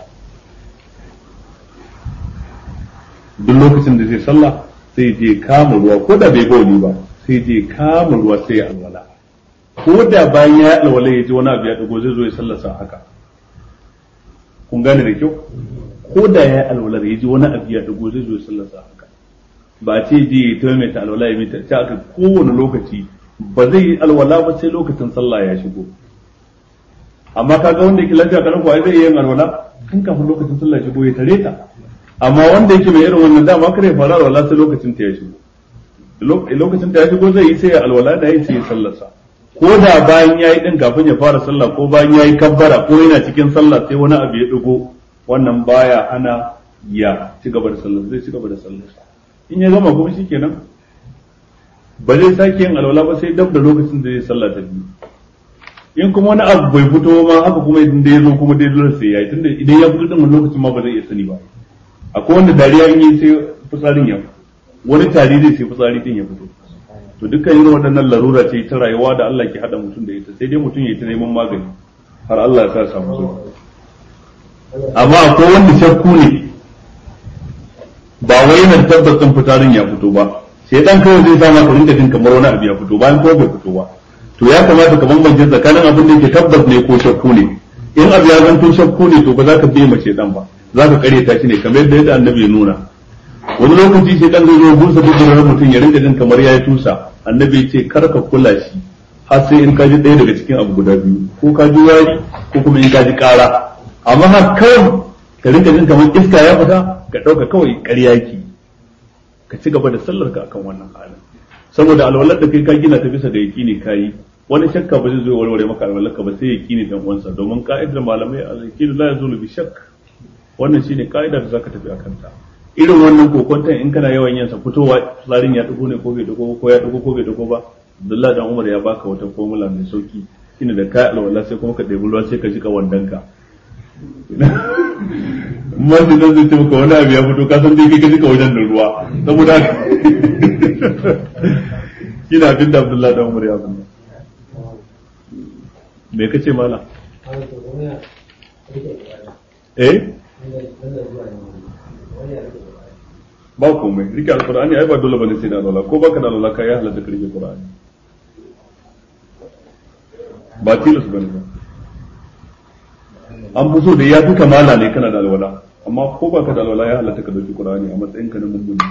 duk lokacin da zai sallah sai je kama ruwa ko da bai gauni ba sai je kama ruwa sai ya alwala ko da bayan ya alwala ya ji wani abu ya dago zai zo ya sallasa haka kun gane da kyau ko da ya alwala ya ji wani abu ya dago zai zo ya sallasa haka ba ce je ya ta mai ta alwala ya mita ta aka kowane lokaci ba zai yi alwala ba sai lokacin sallah ya shigo amma kaga wanda yake lafiya kalan kuwa zai yi alwala tun kafin lokacin sallah ya shigo ya tare ta amma wanda yake mai irin wannan dama kare fara alwala sai lokacin ta ya shigo lokacin ta ya shigo zai yi sai ya alwala da yi sai ya sallarsa ko da bayan yayi din kafin ya fara sallah ko bayan yayi kabbara ko yana cikin sallah sai wani abu ya digo wannan baya ana ya ci gaba da sallar zai ci gaba da sallar in ya gama kuma shikenan ba zai sake yin alwala ba sai dab da lokacin da zai sallah ta biyu in kuma wani abu bai fito ma haka kuma idan da ya zo kuma dai dole sai yayi tunda idan ya fito din wani lokacin ma ba zai iya sani ba akwai wanda dariya in yi sai fitsarin ya wani tari zai sai fitsari din ya fito to dukkan irin waɗannan larura ce ta rayuwa da Allah ke hada mutum da ita sai dai mutum ya ta neman magani har Allah ya sa samu so amma akwai wanda shakku ne ba wai yana tabbacin fitarin ya fito ba sai dan kawai zai sa maka rinka jin kamar wani abu ya fito bayan ko bai fito ba to ya kamata ka bambance tsakanin abin da yake tabbas ne ko shakku ne in abu ya zanto shakku ne to ba za ka biye mace dan ba za ka kare ta shi ne kamar yadda annabi ya nuna wani lokaci sai dan zai zo busa duburar mutum ya rinka jin kamar yayi tusa annabi ya ce kar ka kula shi har sai in ka ji ɗaya daga cikin abu guda biyu ko ka ji wari ko kuma in ka ji ƙara amma har kawai ka rinka jin kamar iska ya fita ka ɗauka kawai ƙarya ki ka ci gaba da sallar ka akan wannan halin saboda alwalar da kai ka gina ta bisa da yaƙini ka yi wani shakka ba zai zo warware maka alwalar ka ba sai yaƙini dan uwansa domin ka'idar malamai al-yaqinu la yazulu bi shakk wannan shine ka'ida da zaka tafi akan ta irin wannan kokonton in kana yawan yin sa fitowa tsarin ya dugo ne ko bai dugo ko ya dugo ko bai dugo ba Abdullah dan Umar ya baka wata formula mai sauki shine da kai alwala sai kuma ka ɗebi ruwa sai ka jika wandanka Masu nan zai ce maka wani abu ya fito ka san dai kai ka jika wajen da ruwa saboda kina abin da Abdullah dan Umar ya bani me kace mala eh ba komai rike alqur'ani ai ba dole bane sai da alwala ko baka da alwala kai ya halatta ka rike qur'ani ba tilas bane ba an fi so da ya fi kamala ne kana da alwala amma ko baka da alwala ya halatta ka dauki qur'ani a matsayin ka na mummuni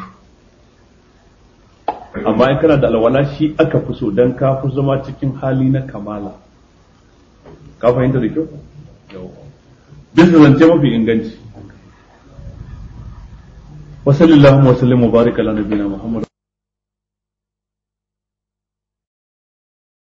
amma in kana da alwala shi aka fi so dan ka fi zama cikin hali na kamala ka fahimta da kyau bisa zance mafi inganci وصلى اللهم وسلم وبارك على نبينا محمد